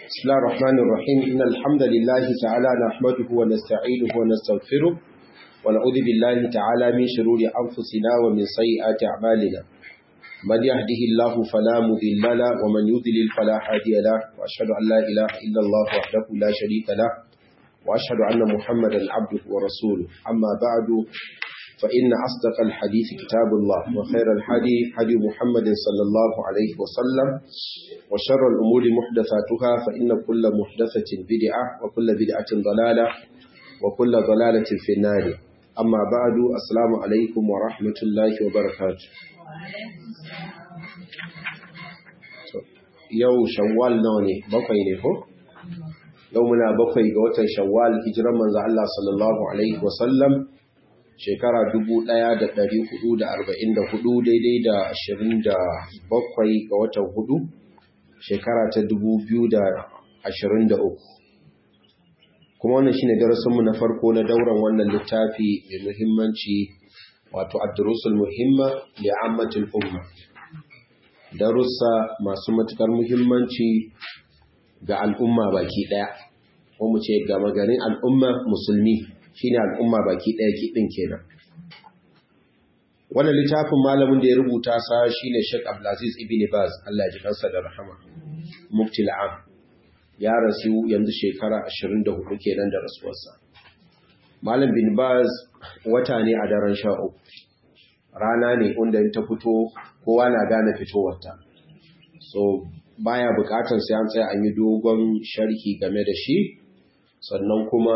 بسم الله الرحمن الرحيم إن الحمد لله تعالى نحمده ونستعينه ونستغفره ونعوذ بالله تعالى من شرور أنفسنا ومن سيئات أعمالنا من يهده الله فلا مضل له ومن يضلل فلا هادي له وأشهد أن لا إله إلا الله وحده لا شريك له وأشهد أن محمدا عبده ورسوله أما بعد فإن أصدق الحديث كتاب الله وخير الحديث حديث محمد صلى الله عليه وسلم وشر الأمور محدثاتها فإن كل محدثة بدعة وكل بدعة ضلالة وكل ضلالة في النار أما بعد السلام عليكم ورحمة الله وبركاته yau shawwal nawa ne bakwai ne ko yau muna bakwai ga watan shawwal hijiran manzo Allah sallallahu alaihi wasallam shekara 1444 daidai da 27 ga watan hudu shekara ta 2023 kuma wannan shine darasinmu na farko na dauran wannan littafi mai muhimmanci wato ad-durusul muhimma li ammatil umma darussa masu matukar muhimmanci ga al'umma baki daya ko mu ce ga magarin al'umma musulmi shine al'umma baki daya kidin kenan wannan littafin malamin da ya rubuta sa shine Sheikh Abdulaziz Ibn Baz Allah ya ji kansa da rahama mufti al'am ya rasu yanzu shekara 24 kenan da rasuwarsa malam bin Baz wata ne a daren 13 rana ne inda ta fito kowa na gane fitowarta so baya bukatar sai an tsaya an yi dogon sharhi game da shi sannan kuma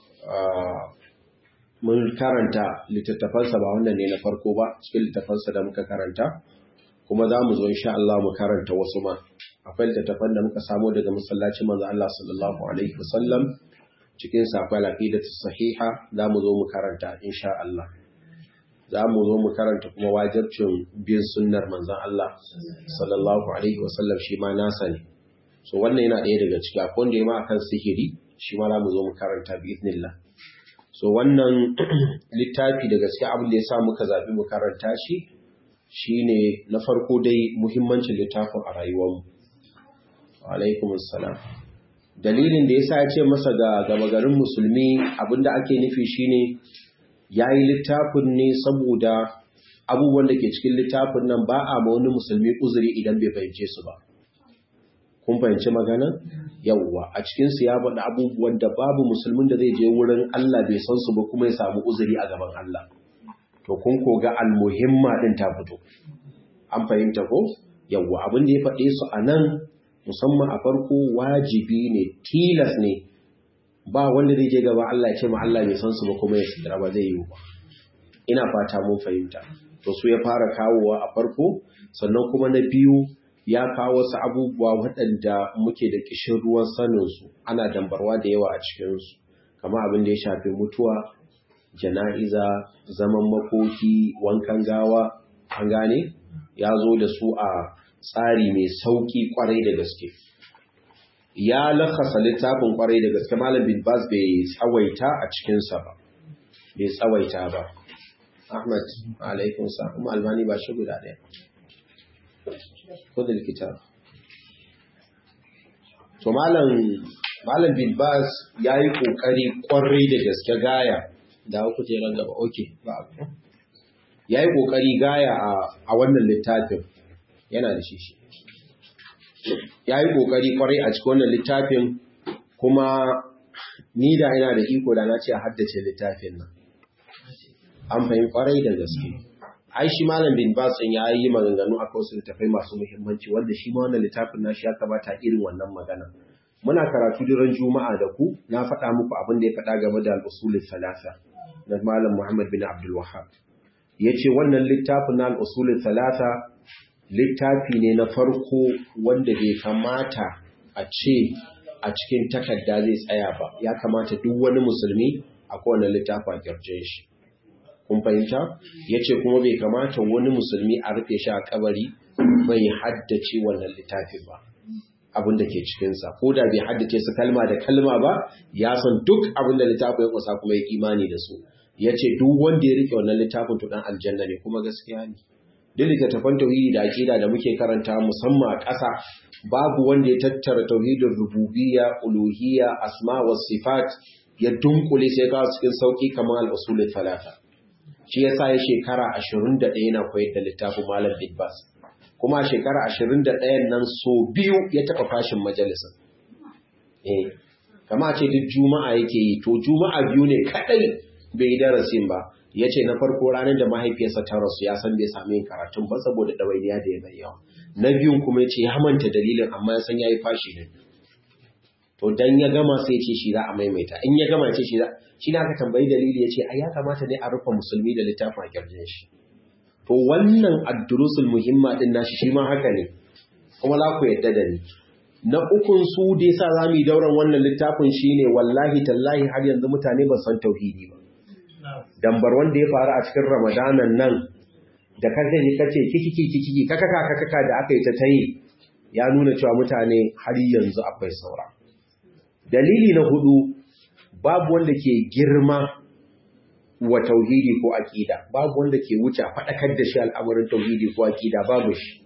mun karanta littattafansa ba wannan ne na farko ba cikin littattafansa da muka karanta kuma za mu zo insha Allah mu karanta wasu ma akwai littattafan da muka samo daga masallacin manzo Allah sallallahu alaihi wasallam cikin sa akwai aqidatu sahiha za mu zo mu karanta insha Allah za mu zo mu karanta kuma wajibcin bin sunnar manzon Allah sallallahu alaihi wasallam shi ma nasa ne so wannan yana ɗaya daga ciki akwai wanda ya ma akan sihiri shi ma za mu zo mu karanta bi idnillah so wannan littafi da gaske abin da ya sa muka zaɓi mu karanta shi shine na farko dai muhimmancin littafin a rayuwarmu alaikum assalam dalilin da yasa ya ce masa ga gama garin musulmi abinda ake nufi shine yayi littafin ne saboda abubuwan da ke cikin littafin nan ba a ma wani musulmi uzuri idan bai fahimce su ba kun fahimci magana yawwa a cikin su ya faɗi abubuwan da babu musulmin da zai je wurin Allah bai san su ba kuma ya samu uzuri a gaban Allah to kun ko ga almuhimma din ta fito an fahimta ko yawwa abin da ya faɗe su a nan musamman a farko wajibi ne tilas ne ba wanda zai je gaba Allah ya ce ma Allah bai san su ba kuma ya tsira ba zai yi ba ina fata mun fahimta to su ya fara kawowa a farko sannan kuma na biyu ya kawo wasu abubuwa waɗanda muke da kishin ruwan saninsu ana dambarwa da yawa a cikinsu kama abin da ya shafi mutuwa jana'iza zaman makoki wankan gawa an gane ya zo da su a tsari mai sauƙi ƙwarai da gaske ya lakasa littafin ƙwarai da gaske malam bin bas bai tsawaita a cikinsa ba bai tsawaita ba ahmad alaikun sa kuma albani ba shi guda ɗaya kudin kitab to malam malam bin bas yayi kokari kwarai da gaske gaya da ku je ran gaba okay ba yayi kokari gaya a a wannan littafin yana da shi shi yayi kokari kwarai a cikin wannan littafin kuma ni da ina da iko da na ce a haddace littafin nan an fahimci kwarai da gaske ai shi malam bin bas din ya yi maganganu a wasu littafai masu muhimmanci wanda shi ma wannan littafin nashi ya kamata irin wannan magana muna karatu duran juma'a da ku na faɗa muku abin da ya faɗa game da al-usul thalatha na malam muhammad bin abdul wahhab yace wannan littafin na al-usul thalatha littafi ne na farko wanda bai kamata a ce a cikin takarda zai tsaya ba ya kamata duk wani musulmi a kowane littafi a kirjin shi kun fahimta ya ce kuma bai kamata wani musulmi a rufe shi a kabari bai haddace wannan littafin ba abin da ke cikinsa ko da bai haddace su kalma da kalma ba ya san duk abin da littafin ya kusa kuma ya imani da su ya ce duk wanda ya rike wannan littafin to dan aljanna ne kuma gaskiya ne duk littattafan tauhidi da aqida da muke karanta musamman a ƙasa babu wanda ya tattara tauhidin rububiyya uluhiyya asma was sifat ya dunkule sai ga cikin sauki kamar al-usul thalatha shi yasa ya shekara 21 yana koyar da littafin malam bin bas kuma shekara 21 nan so biyu ya taba fashin majalisa eh kama ce duk juma'a yake yi to juma'a biyu ne kadai bai yi darasin ba ya ce na farko ranar da mahaifiyarsa ta rasu ya san bai sami yin karatun ba saboda ɗawainiya da ya mai yawa na biyun kuma ya ce ya manta dalilin amma ya san ya yi fashi ne to dan ya gama sai ce shi za a maimaita in ya gama ce shi za shi na aka tambayi dalili ya ce ai ya kamata ne a rufe musulmi da littafin a kirjin shi to wannan addurusul muhimma din nashi shi ma haka ne kuma za ku yadda da ni na ukun su da yasa za mu yi dauran wannan littafin shine wallahi tallahi har yanzu mutane ba san tauhidi ba dambar wanda ya faru a cikin ramadanan nan da kaje ne kace kikiki kikiki kakaka kakaka da aka yi ta tayi ya nuna cewa mutane har yanzu akwai saura dalili na hudu babu wanda ke girma wa tauhidi ko aqida babu wanda ke wuce faɗakar da shi al'amarin tauhidi ko aqida babu shi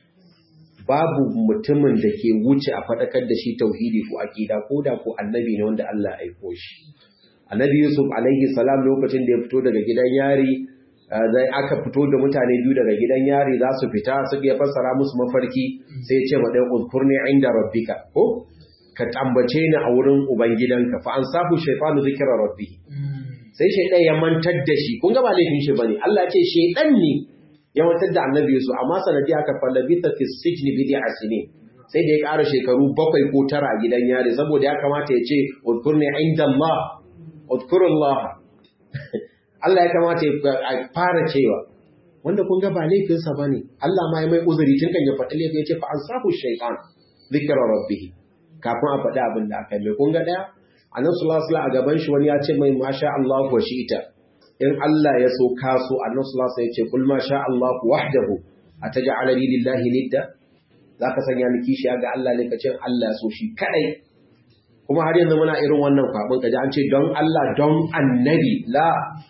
babu mutumin da ke wuce a faɗakar da shi tauhidi ko aqida ko da ko annabi ne wanda Allah ya aiko shi annabi Yusuf alaihi salam lokacin da ya fito daga gidan yari zai aka fito da mutane biyu daga gidan yari za su fita suka ya fassara musu mafarki sai ya ce ma ɗaya uzkurni inda rabbika ko ka tambace ni a wurin ubangidanka fa an sahu shaytanu zikra rabbi sai shaydan ya mantar da shi kun ga ba laifin shi bane Allah ya ce shaydan ne ya mantar da annabi Yusuf amma sanadi aka fallabita fi sijni bid'a sinin sai da ya ƙara shekaru bakwai ko tara a gidan yari saboda ya kamata ya ce uzkurni inda Allah uzkurullah Allah ya kamata ya fara cewa wanda kun ga ba laifinsa bane Allah ma ya mai uzuri tun kan ya faɗi laifin ya ce fa ansahu shaytan zikra rabbih kafin a faɗi abin da aka yi mai kunga ɗaya annabi sallallahu alaihi a gaban shi wani ya ce mai masha Allah wa ita. in Allah ya so ka so annabi sallallahu alaihi ya ce kul masha Allah wahdahu ataj'ala lillahi nidda zaka sanya ni kishi ga Allah ne kace Allah ya so shi kadai kuma har yanzu muna irin wannan kwabin kaji an ce don Allah don annabi la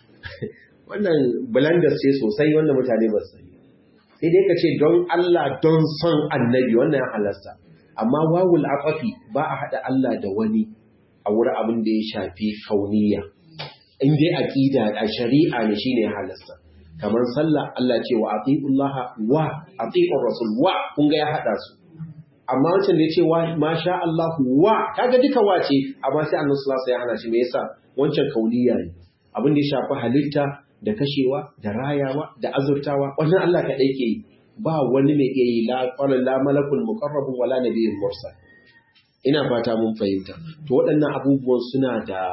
wannan blenders ce sosai wanda mutane ba su sani sai dai ka ce don Allah don son annabi wannan ya halasta amma wawul aqafi ba a hada Allah da wani a wurin abin da ya shafi kauniya in dai aqida a shari'a ne shine halasta kamar sallah Allah ce wa atiullaha wa atiur rasul wa kun ga ya hada su amma wancan da ya ce wa masha Allah wa kaga duka wace amma sai Annabi sallallahu alaihi wasallam ya hana shi me yasa wancan kauniya ne abin da ya shafi halitta da kashewa da rayawa da azurtawa wannan Allah kadai ke yi ba wani mai iya yi la malakul muqarrabun wala nabiyyul mursal ina fata mun fahimta to waɗannan abubuwan suna da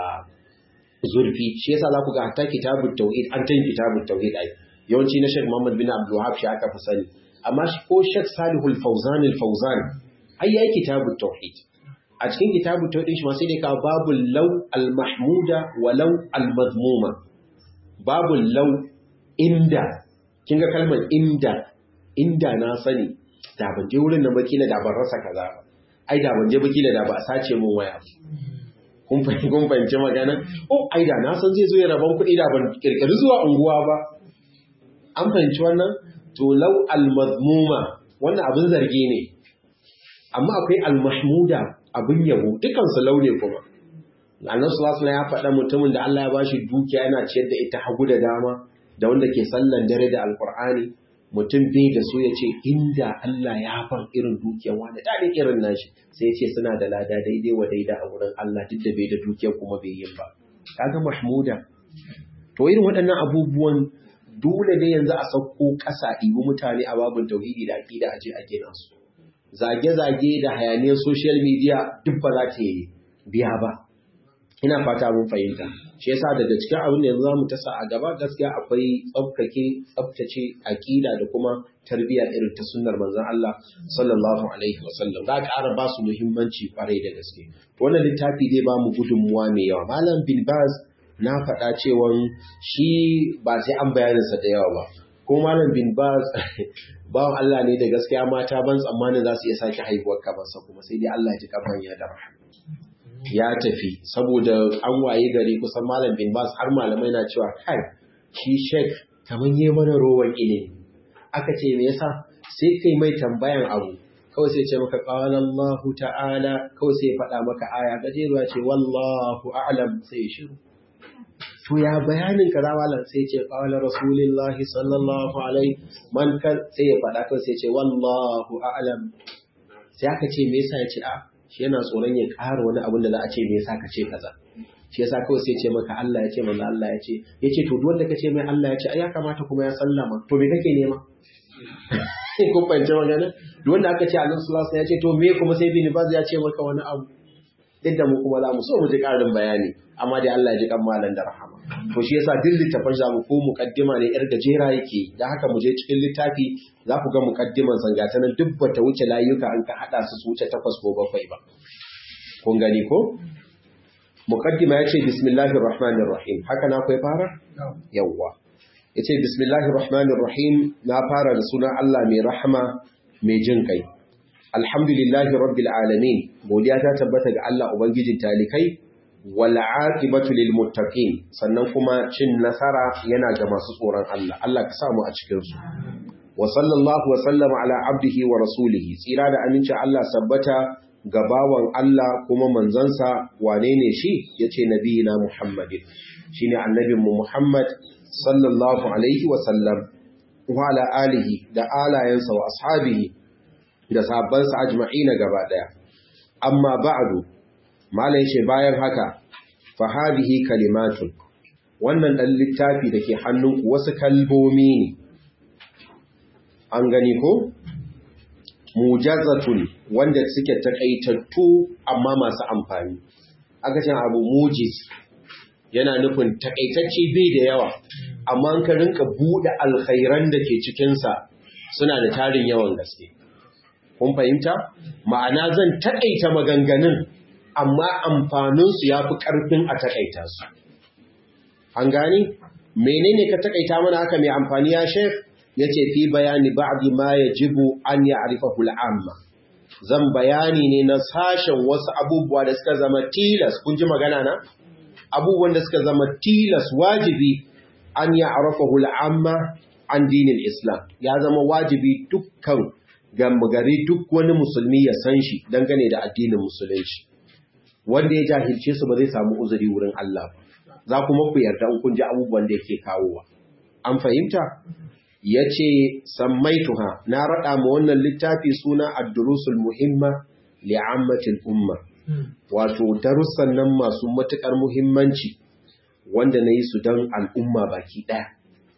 zurfi shi yasa za ku ga hatta kitabut tauhid an tan kitabut tauhid ai yawanci na Sheikh Muhammad bin Abdul Wahhab shi aka fi sani amma shi ko Sheikh Salihul Fawzan al-Fawzan ai yayi kitabut tauhid a cikin kitabut tauhid shi ma sai dai ka babul law al-mahmuda wa law al-madmuma babul law inda kin ga kalmar inda inda na sani da ban je wurin nan bakila da ban rasa kaza ba ai da ban je bakila da ba a sace min waya kun fahimci kun fahimci magana oh ai da na san zai zo ya rabon kuɗi da ban kirkiri zuwa unguwa ba an fahimci wannan to law al mazmuma wannan abin zargi ne amma akwai al mahmuda abin yabo dukan su laune kuma Annabi sallallahu alaihi ya faɗa mutumin da Allah ya bashi dukiya yana ciyar da ita hagu da dama da wanda ke sallan dare da alqur'ani mutum bai da su ya ce inda Allah ya fan irin dukiyar wani da irin nashi sai ya ce suna da lada daidai wa daida a wurin Allah duk da bai da dukiyar kuma bai yin ba kaga mahmuda to irin waɗannan abubuwan dole ne yanzu a sauko ƙasa ɗibi mutane a babin tauhidi da aƙida a je a gina su zage-zage da hayaniyar social media duk ba za ta biya ba ina fata mun fahimta shi yasa daga cikin abin da yanzu zamu tasa a gaba gaskiya akwai tsafkake tsaftace aqida da kuma tarbiyya irin ta sunnar manzon Allah sallallahu alaihi wasallam za ka ƙara ba su muhimmanci kwarai da gaske to wannan littafi zai ba mu gudunmuwa mai yawa malam bin baz na faɗa cewa shi ba sai an bayanin sa da yawa ba ko malam bin baz bawan Allah ne da gaskiya mata ban tsammanin za su iya sake haihuwar kamarsa kuma sai dai Allah ya ji kafan ya da rahama ya tafi saboda an waye gari kusan malam bin bas har malamai na cewa kai shi shek kamar yi mana rowan ilimi aka ce me yasa sai kai mai tambayan abu kawai sai ce maka qala Allah ta'ala kawai sai ya faɗa maka aya gajeruwa ce wallahu a'lam sai shiru to ya bayanin kaza malam sai ce qala rasulullahi sallallahu alaihi man kan sai ya faɗa kawai sai ce wallahu a'lam sai aka ce me yasa ya ce a shi yana tsoron ya ƙara wani abin da za a ce me yasa ka ce kaza shi yasa kawai sai ce maka Allah ya ce manzo Allah ya ce yace to duk wanda ka ce mai Allah ya ce ai ya kamata kuma ya sallama to me kake nema kun fahimci magana duk wanda aka ce Allah sallallahu alaihi ya ce to me kuma sai bin baz ya ce maka wani abu duk da mu kuma za mu so mu ji ƙarin bayani amma dai Allah ya ji kan malan da rahama to shi yasa duk littafin za mu ko mukaddima ne yar gajera yake da haka mu je cikin littafi za ku ga mukaddiman sangata nan duk bata wuce layuka an ka hada su su wuce takwas ko bakwai ba kun gani ko muqaddima yace bismillahir rahmanir rahim haka na kai fara yawa yace bismillahir rahmanir rahim na fara da sunan Allah mai rahama mai jin kai alhamdulillahi rabbil alamin godiya ta tabbata ga Allah ubangijin talikai wal aqibatu lil muttaqin sannan kuma cin nasara yana ga masu tsoron Allah Allah ka samu a cikin su wa sallallahu wa sallama ala abdihi wa rasulihi tsira da aminci Allah sabbata ga bawan Allah kuma manzansa wane ne shi ya ce nabiyina Muhammadin shi ne annabinmu Muhammad sallallahu Alaihi wasallam wa ala alihi da alayensa wa ashabihi da sabansa ajma'ina gaba ɗaya. Amma ba'adu, malai ce bayan haka, fahadihi kalimatun, wannan ɗan littafi da ke hannunku wasu kalbomi ne, an gani ko? mujazatun wanda suke takaitattu amma masu amfani aka ce abu mujiz yana nufin takaitacce bai da yawa amma ka rinka bude alkhairan da ke cikinsa suna da tarin yawan gaske kun fahimta ma'ana zan takaita maganganun amma amfaninsu ya fi ƙarfin a takaita su an gani menene ka takaita mana haka mai amfani ya shef ya ce fi bayani ba'di ma ya jibu an ya arifahu al'amma zan bayani ne na sashen wasu abubuwa da suka zama tilas kun ji magana na abubuwan da suka zama tilas wajibi an ya arifahu al'amma an dinin islam ya zama wajibi dukkan gari duk wani musulmi ya san shi dangane da addinin musulunci wanda ya jahilce su ba zai samu uzuri wurin Allah ba za kuma ku yarda in kun ji abubuwan da yake kawowa an fahimta ya ce sammaituha na raɗa ma wannan littafi suna addurusul muhimma li'ammatil umma wato darussan nan masu matuƙar muhimmanci wanda na yi su don al'umma baki ɗaya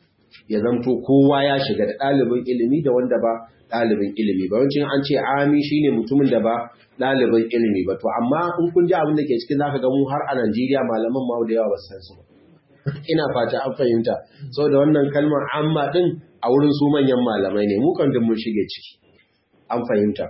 ya zamto kowa ya shiga da ɗalibin ilimi da wanda ba ɗalibin ilimi ba wancin an ce ami shine mutumin da ba ɗalibin ilimi ba to amma in kun ji abin da ke cikin zaka ga mu har a Najeriya malaman ma da yawa ba san su ba ina fata an fahimta saboda wannan kalmar amma din a wurin su manyan malamai ne mu kan duk mun shige ciki an fahimta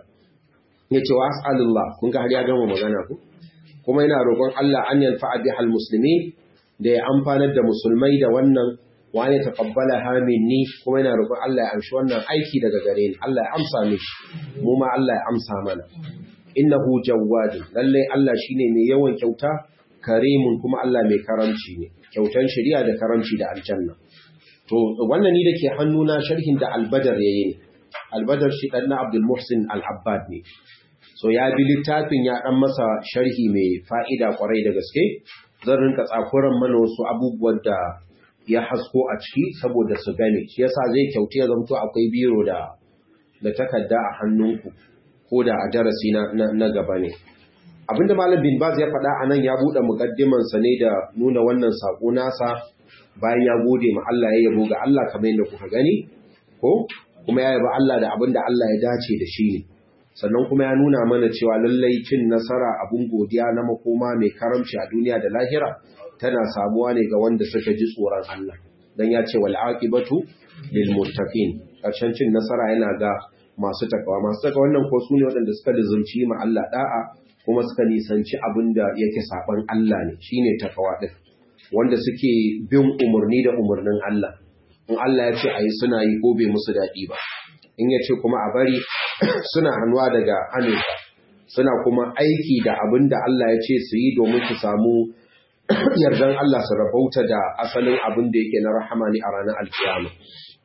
yace wa as'alullah kun ga har ya gama magana ku kuma ina roƙon Allah an yanfa'a bihal muslimin da ya amfanar da musulmai da wannan wani taqabbala ha minni kuma ina roƙon Allah ya amshi wannan aiki daga gare ni Allah ya amsa mishi mu ma Allah ya amsa mana innahu jawwad lalle Allah shine mai yawan kyauta karimun kuma Allah mai karamci ne kyautan shari'a da karamci da aljanna to wannan ni dake hannuna sharhin da albadar yayi ne albadar shi dan na Abdul Muhsin Al-Abbad ne so ya bi littafin ya dan masa sharhi mai fa'ida kwarai da gaske zan rinka tsakuran mana wasu abubuwan da ya hasko a ciki saboda su gane shi yasa zai kyauta ya zamto akwai biro da da takarda a hannunku ko da a darasi na, na, gaba ne abinda malam bin baz ya faɗa a nan ya buɗe mukaddiman sa ne da nuna wannan sako nasa bayan ya gode ma Allah ya yabo ga Allah kamar yadda kuka gani ko kuma ya yaba Allah da abinda Allah ya dace da shi ne sannan kuma ya nuna mana cewa lallai cin nasara abun godiya na makoma mai karamci a duniya da lahira tana samuwa ne ga wanda suka ji tsoron Allah dan ya ce wal aqibatu lil muttaqin karshen cin nasara yana ga masu takawa masu takawa wannan ko sune waɗanda suka lizumci ma Allah da'a kuma suka nisanci abin da yake saban Allah ne shine takawa din wanda suke bin umurni da umurnin Allah in Allah ya ce ayi suna yi ko bai musu daɗi ba in ya ce kuma a bari suna hannuwa daga hannunsa suna kuma aiki da abin da Allah ya ce su yi domin su samu yardan Allah su rabauta da asalin abin da yake na rahama ne a ranar alkiyama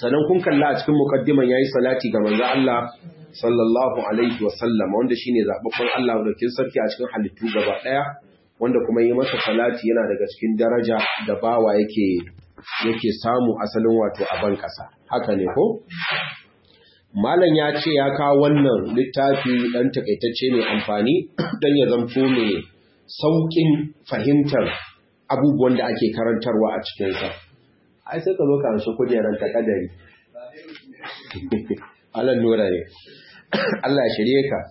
sannan kun kalla a cikin muqaddiman yayi salati ga manzo Allah sallallahu alaihi wasallam wanda shine zababban Allah daukin sarki a cikin halittu gaba daya wanda kuma yi masa salati yana daga cikin daraja da bawa yake yake samu asalin wato a ban kasa haka ne ko malam ya ce ya kawo wannan littafi dan takaitacce mai amfani dan ya zanto mai saukin fahimtar abubuwan da ake karantarwa a cikin sa ai sai ka zo ka anshi kujeran ta kadari Allah nura ne Allah shirye ka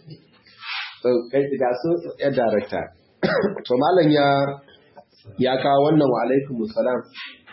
ga su ya darakta to malam ya ya kawo wannan wa alaikum salam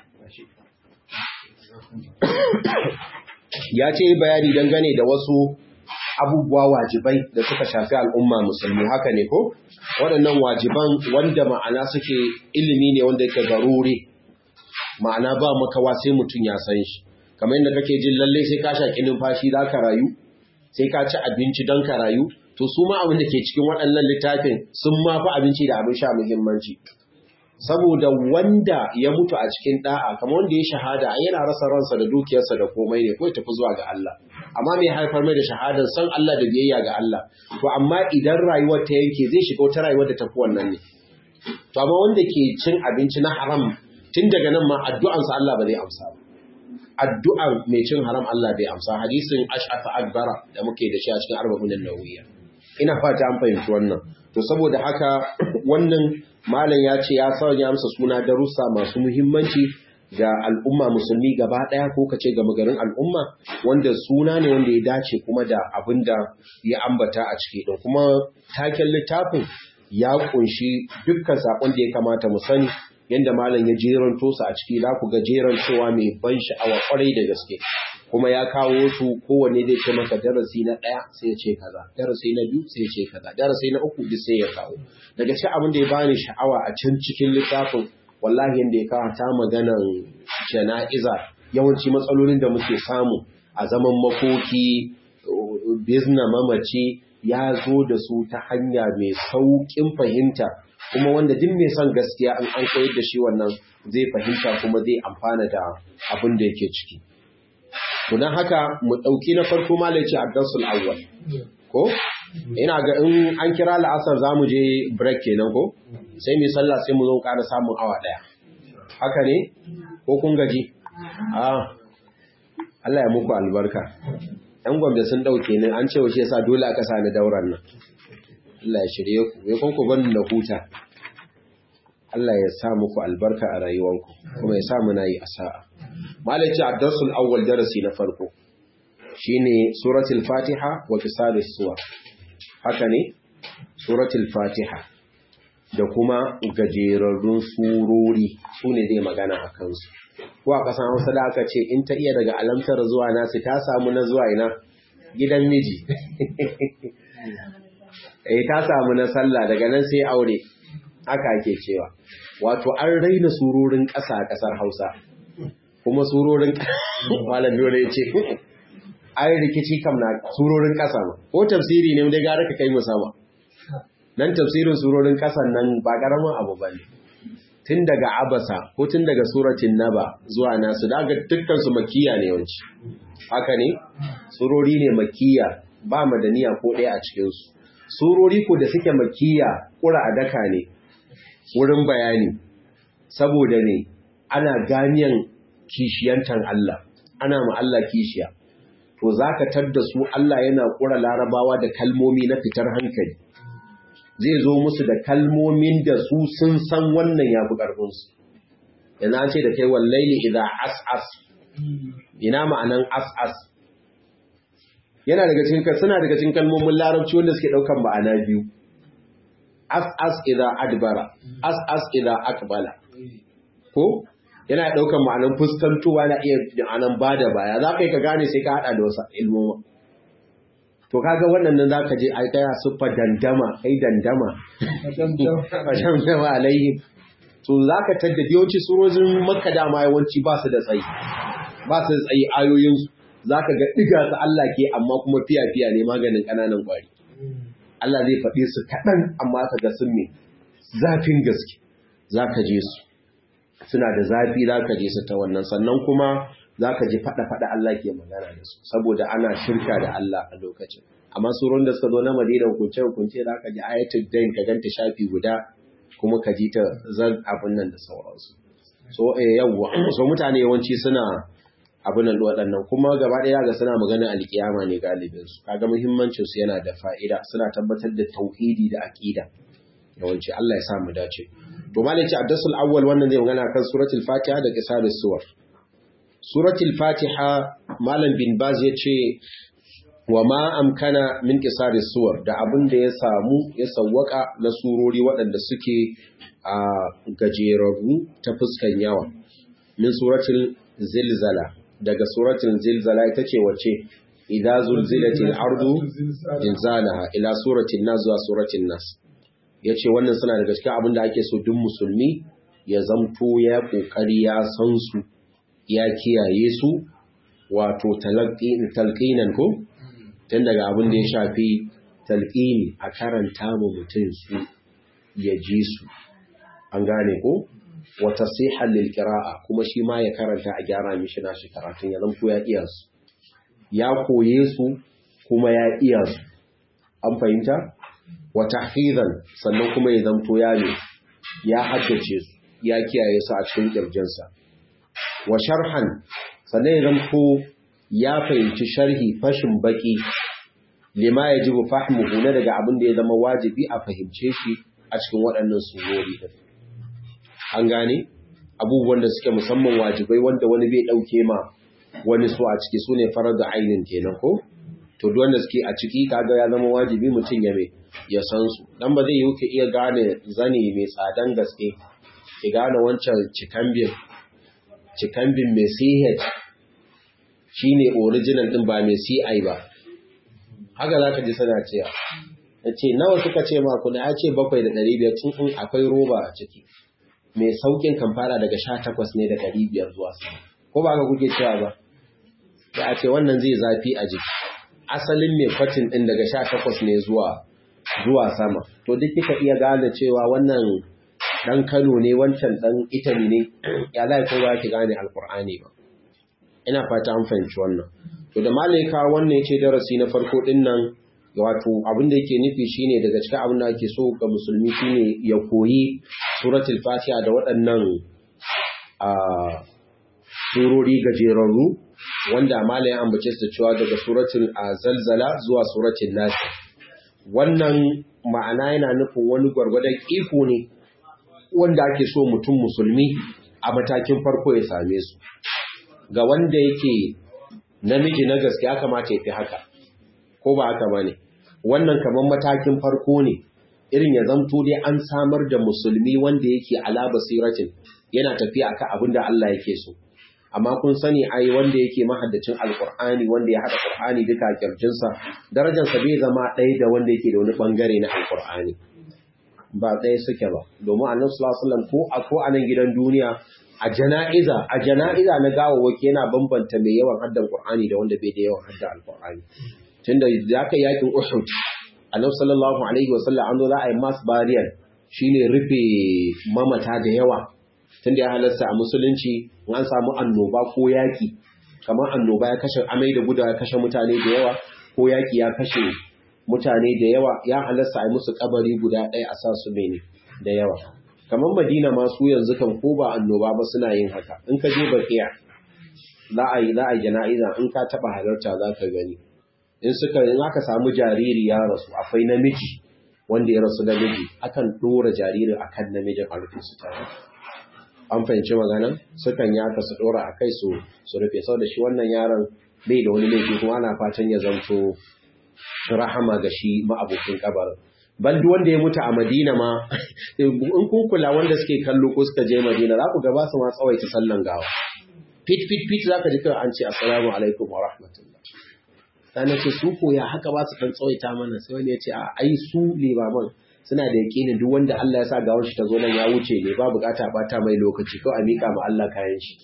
ya ce bayani dangane da wasu abubuwa wajibai da suka shafi al'umma musulmi haka ne ko waɗannan wajiban wanda ma'ana suke ilimi ne wanda yake garuri ma'ana ba makawa sai mutum ya san shi kamar yadda kake jin lalle sai ka shaƙi numfashi za ka rayu sai ka ci abinci don ka rayu to su ma abin da ke cikin waɗannan littafin sun ma fi abinci da abin sha muhimmanci saboda wanda ya mutu a cikin da'a kamar wanda ya shahada yana rasa ransa da dukiyarsa da komai ne ko ya tafi zuwa ga Allah amma mai haifar mai da shahadar san Allah da biyayya ga Allah to amma idan rayuwar ta yanke zai shiga wata rayuwar da tafi wannan ne to amma wanda ke cin abinci na haram tun daga nan ma addu'ansa Allah ba zai amsa ba addu'ar mai cin haram Allah bai amsa hadisin ash'afa akbara da muke da shi a cikin arba'un nawawiyya ina fata an fahimci wannan to saboda haka wannan malam ya ce ya sanya amsa suna darussa masu muhimmanci ga al'umma musulmi gaba ɗaya ko kace ga magarin al'umma wanda suna ne wanda ya dace kuma da abin da ya ambata a ciki ɗin kuma taken littafin ya kunshi dukkan saƙon da ya kamata mu sani yadda malam ya jeranto su a ciki za ku ga jeran cewa mai ban sha'awa kwarai da gaske kuma ya kawo su kowanne zai ce maka darasi na ɗaya sai ya ce kaza darasi na biyu sai ya ce kaza darasi na uku duk sai ya kawo daga cikin abin da ya bani sha'awa a can cikin littafin wallahi yadda ya kawo ta maganan jana'iza yawanci matsalolin da muke samu a zaman makoki bizna mamaci ya zo da su ta hanya mai sauƙin fahimta kuma wanda duk mai son gaskiya an an koyar da shi wannan zai fahimta kuma zai amfana da abin da yake ciki to don haka mu ɗauki na farko malaci a darsul awwal ko ina ga in an kira la'asar za mu je break kenan ko sai mu sallah sai mu zo ƙara samun awa ɗaya haka ne ko kun gaji a Allah ya muku albarka ‘yan gwamda sun ɗauke ni an ce wace yasa dole aka sani dauran nan Allah ya shirye ku ya kun ku bani na huta Allah ya sa muku albarka a rayuwanku kuma ya sa muna yi asa'a malaci ad-darsul awwal darasi na farko shine suratul fatiha wa qisalis suwar haka ne suratul fatiha da kuma gajerarrun surori su ne zai magana a kansu ko a ƙasan hausa da aka ce in ta iya daga alamtar zuwa nasu ta samu na zuwa ina gidan miji eh ta samu na sallah daga nan sai aure haka ake cewa wato an raina surorin ƙasa a ƙasar hausa kuma surorin malam dole ya ce ai rikici kam na surorin ƙasa ma ko tafsiri ne dai gara ka kai mu sama nan tafsirin surorin ƙasan nan ba ƙaramin abu ba ne tun daga abasa ko tun daga suratin naba zuwa nasu daga dukkan su makiya ne yawanci haka ne surori ne makiya ba madaniya ko ɗaya a cikin su surori ko da suke makiya ƙura a daka ne wurin bayani saboda ne ana ganiyan kishiyantan Allah ana ma Allah kishiya to zaka tadda su Allah yana ƙura larabawa da kalmomi na fitar hankali zai zo musu da kalmomin da su sun san wannan ya fi ƙarfinsu. Yana ce da kai wallaili idan as'as, ina ma'anan as'as. Yana daga cikin suna daga cikin kalmomin larabci wanda suke ɗaukan ma'ana biyu. As'as idan adbara, as'as idan akbala. Ko? Yana ɗaukan ma'anan fuskantowa na iya ma'anan ba da baya, za ka yi ka gane sai ka haɗa da wasu ilmoma. to kaga wannan zaka je ai kaya suffa dandama kai dandama dandama alaihim to zaka tadda yawanci surojin makka da ma yawanci ba su da tsayi ba su da tsayi ayoyin su zaka ga diga su Allah ke amma kuma fiya fiya ne maganin kananan kwari Allah zai faɗi su kaɗan amma ka ga sun me zafin gaske zaka je su suna da zafi zaka je su ta wannan sannan kuma za ka ji faɗa-faɗa Allah ke magana da su saboda ana shirka da Allah a lokacin amma surun da suka zo na madina hukunce-hukunce za ka ji ayatul dain ka ganta shafi guda kuma ka ji ta zan abin nan da sauransu so eh yawwa so mutane yawanci suna abin nan waɗannan kuma gaba ɗaya ga suna magana alkiyama ne galibin su kaga muhimmancin su yana da fa'ida suna tabbatar da tauhidi da aqida yawanci Allah ya sa mu dace to malaki addasul awwal wannan zai magana kan suratul fatiha da qisarus suwar suratul fatiha malam bin baz yace wa ma amkana min qisarus suwar da abin da ya samu ya sawwaka na surori waɗanda suke a gajerarru ta fuskan yawa min suratul zilzala daga suratul zilzala ita ce wace idza zulzilatil ardu zilzalaha ila suratul nas zuwa suratul nas yace wannan suna daga cikin abin da ake so duk musulmi ya zamto ya kokari ya san su ya kiyaye su wato talqinan ko tun daga abin da ya shafi talqini a karanta mu mutum su ya ji su an gane ko wata sihan lil qira'a kuma shi ma ya karanta a gyara mishi nashi karatun ya zanto ya iya su ya koye su kuma ya iya su an fahimta wa tahfizan sannan kuma ya zanto ya ne ya haddace su ya kiyaye su a cikin kirjinsa wa sharhan sannan ya zanto ya fahimci sharhi fashin baki lima yajibu fahmuhu na daga abin da ya zama wajibi a fahimce shi a cikin waɗannan surori din an gane abubuwan da suke musamman wajibai wanda wani bai ɗauke ma wani su a ciki su ne farar da ainin kenan ko to duk wanda suke a ciki kaga ya zama wajibi mutum ya mai ya san su dan ba zai yi ka iya gane zani mai tsadan gaske ki gane wancan cikambin cikambin mai CH shine original din ba mai CI ba haka zaka ji sana cewa ce nawa suka ce ma kuna ya ce bakwai da ɗari biyar tun akwai roba a ciki mai saukin kan fara daga sha takwas ne da ɗari biyar zuwa sama ko ba ka kuke cewa ba da a ce wannan zai zafi a jiki asalin mai kwatin ɗin daga sha takwas ne zuwa zuwa sama to duk kika iya gane cewa wannan ɗan kano ne wancan ɗan italy ne ya lai ko ba ki gane alkur'ani ba ina fata an fahimci wannan to da malaika wannan ya ce darasi na farko ɗin nan wato abin da yake nufi shine daga cikin abin da ake so ga musulmi shine ya koyi suratul fatiha da waɗannan a surori gajerarru wanda malai ya ambace su da cewa daga suratul zalzala zuwa suratul nas wannan ma'ana yana nufin wani gwargwadon iko ne wanda ake so mutum musulmi a matakin farko ya same su ga wanda yake namiji na gaske ya kamata ya fi haka ko ba haka ba ne wannan kamar matakin farko ne irin ya zamto dai an samar da musulmi wanda yake ala basiratin yana tafiya akan abin da Allah yake so amma kun sani ai wanda yake mahaddacin alqur'ani wanda ya hada qur'ani duka kirjinsa darajar sa bai zama ɗaya da wanda yake da wani bangare na alqur'ani ba ɗaya suke ba domin annabi sallallahu alaihi wasallam ko a ko a nan gidan duniya a jana'iza a jana'iza na gawawwaki yana bambanta mai yawan haddan qur'ani da wanda bai da yawan haddan alqur'ani tunda da aka yakin Uhud Annabi sallallahu alaihi wasallam an zo za a yi mass burial shine rufe mamata da yawa tunda ya halarta a musulunci in an samu annoba ko yaki kamar annoba ya kashe amai da gudawa ya kashe mutane da yawa ko yaki ya kashe mutane da yawa ya halarta a yi musu kabari guda ɗaya a sa su mene da yawa kamar Madina ma su yanzu kan ko ba annoba ba suna yin haka in ka je bakiya za a yi za a yi jana'iza in ka taba halarta za ka gani in suka in aka samu jariri ya rasu akwai namiji wanda ya rasu namiji akan dora jaririn akan namijin a rufe su tare an fahimci maganan sukan yi aka su dora a kai su su rufe saboda shi wannan yaron bai da wani laifi kuma ana fatan ya zanto rahama ga shi ma'abokin kabarin ban duk wanda ya mutu a Madina ma in kun kula wanda suke kallo ko suka je Madina za ku ga ba su ma tsawaita sallan gawa fit fit fit zaka ji kawai an ce assalamu alaikum wa rahmatullah sai ce su ko ya haka ba su dan tsawaita mana sai wani ya ce a ai su limaman suna da yakinin duk wanda Allah ya sa gawar shi ta zo nan ya wuce ne ba bukata ba ta mai lokaci kawai a mika ma Allah kayan shi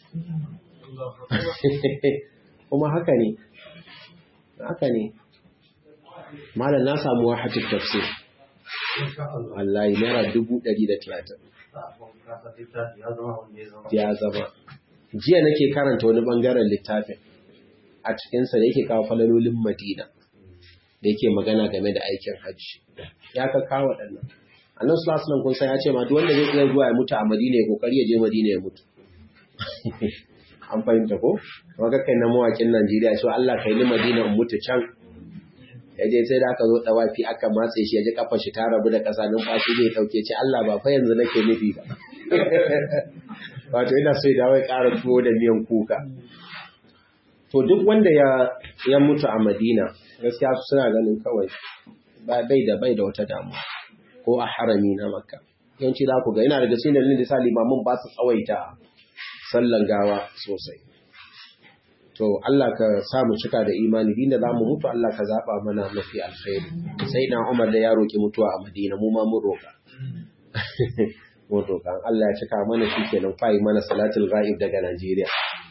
kuma haka ne haka ne malam na samu wahatul tafsir wallahi naira dubu ɗari da talatin ya zama jiya nake karanta wani bangaren littafin a cikinsa da yake kawo falalolin madina da yake magana game da aikin hajji ya ka kawo waɗannan annan sulasulan kun san ya ce ma duk wanda zai iya zuwa ya mutu a madina ya kokari ya je madina ya mutu an fahimta ko kuma kai na mawakin najeriya so allah kai ni madina in mutu can ya je sai da aka zo dawafi aka matse shi ya ji kafa shi ta rabu da ƙasa numfashi zai ɗauke ce Allah ba fa yanzu nake nufi ba wato ina so ya dawo ya ƙara tuwo da miyan kuka to duk wanda ya ya mutu a Madina gaskiya su suna ganin kawai ba bai da bai da wata damuwa ko a harami na Makka yawanci za ku ga ina daga cikin dalilin da sa limamin ba su tsawaita sallan gawa sosai to Allah ka sa mu cika da imani inda za mu mutu Allah ka zaba mana mafi alkhairi sai na Umar da ya roki mutuwa a Madina mu ma mun roka mun roka Allah ya cika mana shikenan fa'i mana salatul ghaib daga Najeriya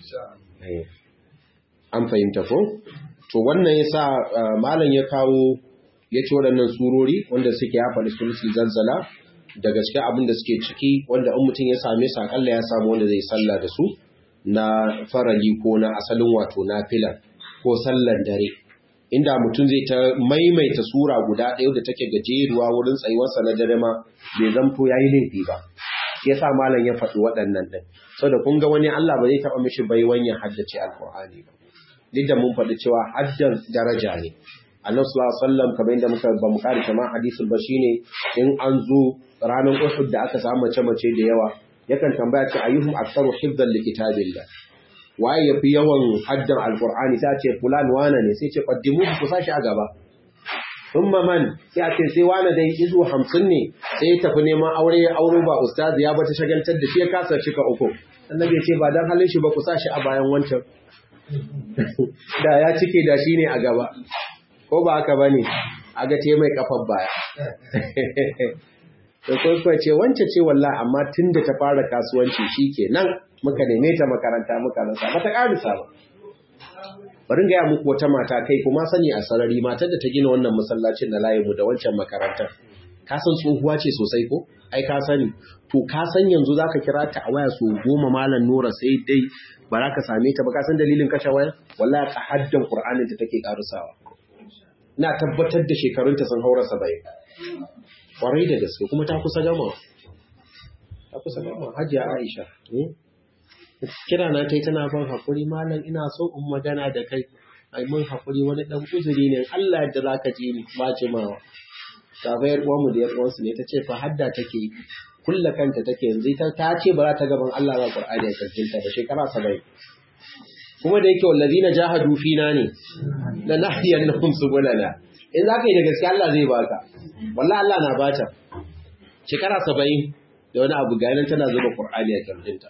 an fahimta ko to wannan yasa malam ya kawo ya ci waɗannan surori wanda suke ya faɗi sulusul zalzala daga cikin abin da suke ciki wanda in mutum ya same su akalla ya samu wanda zai sallah da su na farali ko na asalin wato na filan ko sallan dare inda mutum zai ta maimaita sura guda ɗaya da take gajeruwa wurin tsayuwarsa na dare ma bai zamto ya yi laifi ba ya sa malam ya faɗi waɗannan ɗin saboda kun ga wani Allah ba zai taɓa mishi baiwan ya haddace alƙur'ani ba duk da mun faɗi cewa haddan daraja ne annabi sallallahu alaihi wasallam kamar yadda muka ba mu kare kamar hadisin ba shine in an zo ranar Uhud da aka samu mace mace da yawa yakan tambaya ce ayyuhum aktsaru hifdhan li kitabillah waye yafi yawan haddan alqur'ani sai ce fulan wana ne sai ce qaddimu ku sashi a gaba thumma man sai a ce sai wana dai izu 50 ne sai ya tafi neman aure ya auro ba ustazi ya bata shagaltar da shi ya kasa cika uku annabi ya ce ba dan halin shi ba ku sashi a bayan wancan da ya cike da shi ne a gaba ko ba haka bane a ga mai kafar baya da kwaikwai ce wance ce wallahi amma tun da ta fara kasuwanci shi ke nan muka neme ta makaranta muka rasa ba ta ƙarisa ba bari gaya muku wata mata kai kuma sani a sarari matar da ta gina wannan masallacin na layinmu da wancan makarantar ka san tsohuwa ce sosai ko ai ka sani to ka san yanzu zaka kira ta a waya su goma malam nura sai dai ba za ka same ta ba ka san dalilin kashe waya wallahi ta haddan qur'anin ta take karusawa ina tabbatar da shekarunta sun haura 70 kwarai da gaske kuma ta kusa gama ta kusa gama hajiya aisha kira na kai tana ban hakuri malam ina so in magana da kai ai mun hakuri wani dan uzuri ne Allah yadda zaka ji ni ba jimawa ta ga yar uwanmu da yar uwansu ne tace fa hadda take kulla kanta take yanzu ta ta ce ba za ta gaban Allah ba Qur'ani ya karkinta ba shekara 70 kuma da yake wallazina jahadu fina ne la nahyannahum subulana in za ka yi da gaske Allah zai baka wallah Allah na bata shekara saba'in da wani abu ga tana zuba Qur'ani a kirjinta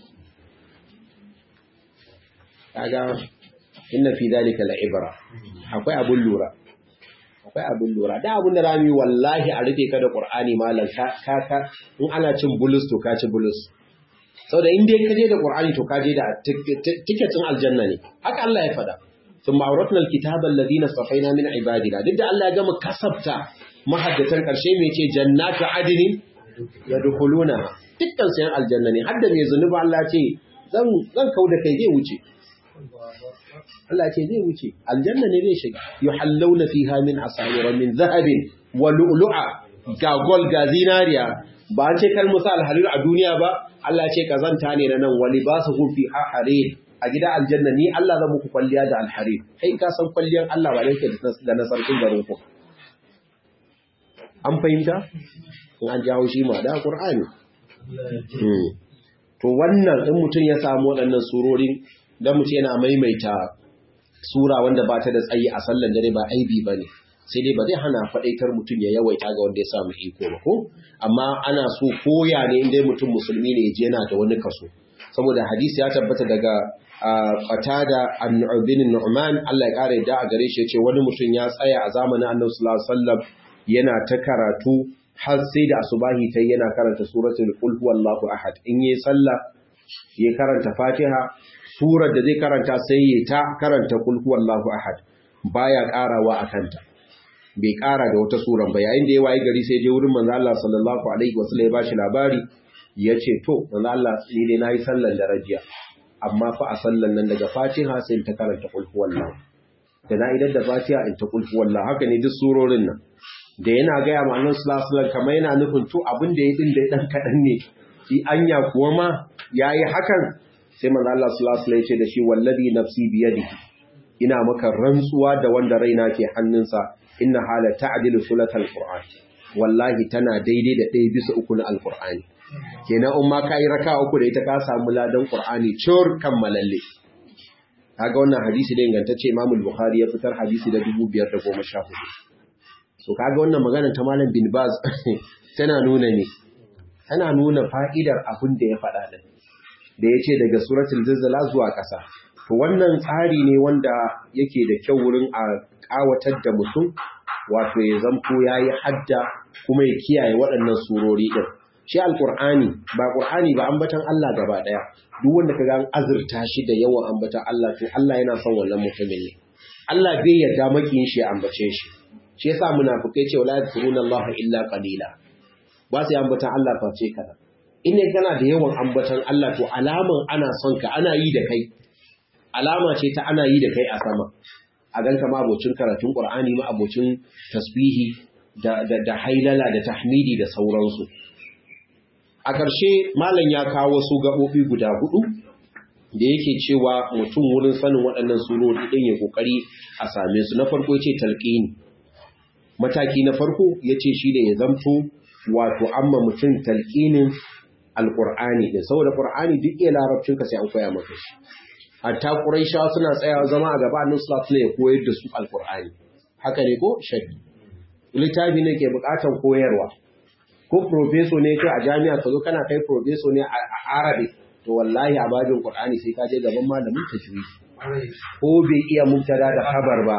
kaga inna fi zalika la'ibra akwai abun lura akwai abun lura da abun da rami wallahi a rufe ka da Qur'ani malam ka ka in ana cin bulus to ka ci bulus saboda in dai ka je da Qur'ani to ka je da tiketin aljanna ne haka Allah ya faɗa ثم أورثنا الكتاب الذين اصطفينا من عبادنا duk da Allah ya gama kasabta mahaddatan karshe mai ce jannatu adnin yadkhuluna dukkan sayan aljanna ne hadda mai zunuba Allah ce zan zan kauda kai zai wuce Allah ce zai wuce aljanna ne zai shiga yuhallawna fiha min asawira min zahabin wa lu'lu'a ga gol ga zinariya ba an ce kal musa alharir a duniya ba Allah ce kazanta ne na nan wali ba su fi harir a gida aljanna ni Allah zan muku kwalliya da alharir kai ka san kwalliyar Allah ba yake da na sarkin garin ku an fahimta in an jawo shi ma da Qur'ani to wannan in mutum ya samu waɗannan surorin dan mutum yana maimaita sura wanda ba ta da tsayi a sallan dare ba aibi bane sai dai ba zai hana faɗaitar mutum ya yawaita ga wanda ya samu iko ba ko amma ana so koya ne inda mutum musulmi ne ya je yana da wani kaso saboda hadisi ya tabbata daga qatada an-nu'bin nu'man Allah ya kare da a gare shi yace wani mutum ya tsaya a zamanin Annabi sallallahu alaihi wasallam yana ta karatu har sai da asubahi tai yana karanta suratul qul huwallahu ahad in yi sallah ya karanta Fatiha surar da zai karanta sai ya ta karanta qul huwallahu ahad baya karawa akanta bai kara da wata suran ba yayin da ya wayi gari sai je wurin manzo Allah sallallahu alaihi wasallam ya bashi labari yace to manzo Allah ni dai nayi sallan darajiya amma fa a sallan nan daga fatiha sai ta karanta qul huwallahu da na idan da fatiha in ta qul huwallahu haka ne duk surorin nan da yana ga ya manzon sallallahu alaihi kamar yana nufin to abin da ya din da dan kadan ne shi anya kuwa ma yayi hakan sai manzo Allah sallallahu alaihi ya ce da shi wallazi nafsi biyadihi ina maka rantsuwa da wanda raina ke hannunsa inna hala ta'dilu sulatal qur'an wallahi tana daidai da ɗaya bisa uku na alqur'ani kenan in ma kai raka uku da ita ka samu ladan qur'ani cur kammalalle kaga wannan hadisi da ingantacce Imam al-Bukhari ya fitar hadisi da 2514 so kaga wannan magana ta Malam bin Baz tana nuna ne tana nuna fa'idar abin da ya faɗa da da yace daga suratul zilzala zuwa ƙasa to wannan tsari ne wanda yake da kyau wurin a ƙawatar da mutum wato ya zamto yayi hadda kuma ya kiyaye waɗannan surori din shi alqur'ani ba qur'ani ba ambatan Allah gaba daya duk wanda kaga an azurta shi da yawan ambatan Allah to Allah yana son wannan mutumin ne Allah bai yarda makiyin shi ya ambace shi shi yasa munafikai ce wala yadhkuruna Allah illa qalila ba sai ambatan Allah face kana in kana da yawan ambatan Allah to alaman ana son ka ana yi da kai alama ce ta ana yi da kai a sama a ganka ma abocin karatun Qur'ani ma abocin tasbihi da da, da hailala da tahmidi da sauransu a ƙarshe malam ya kawo wasu gaɓoɓi guda hudu da yake cewa mutum wurin sanin waɗannan surori ɗin ya ƙoƙari a same su na farko ce talqini mataki na farko ya ce shi da ya zamto wato amma mutum talqinin alƙur'ani ɗin saboda ƙur'ani duk iya larabcin ka sai an koya maka shi hatta ƙuraishawa suna tsayawa zama a gaba annabi sallallahu alaihi ya koyar da su alƙur'ani haka ne ko shaddi littafi ne ke buƙatar koyarwa ko profeso ne kai a jami'a ka zo kana kai profeso ne a arabic to wallahi a babin qur'ani sai ka je gaban malamin tajwid ko bai iya mubtada da khabar ba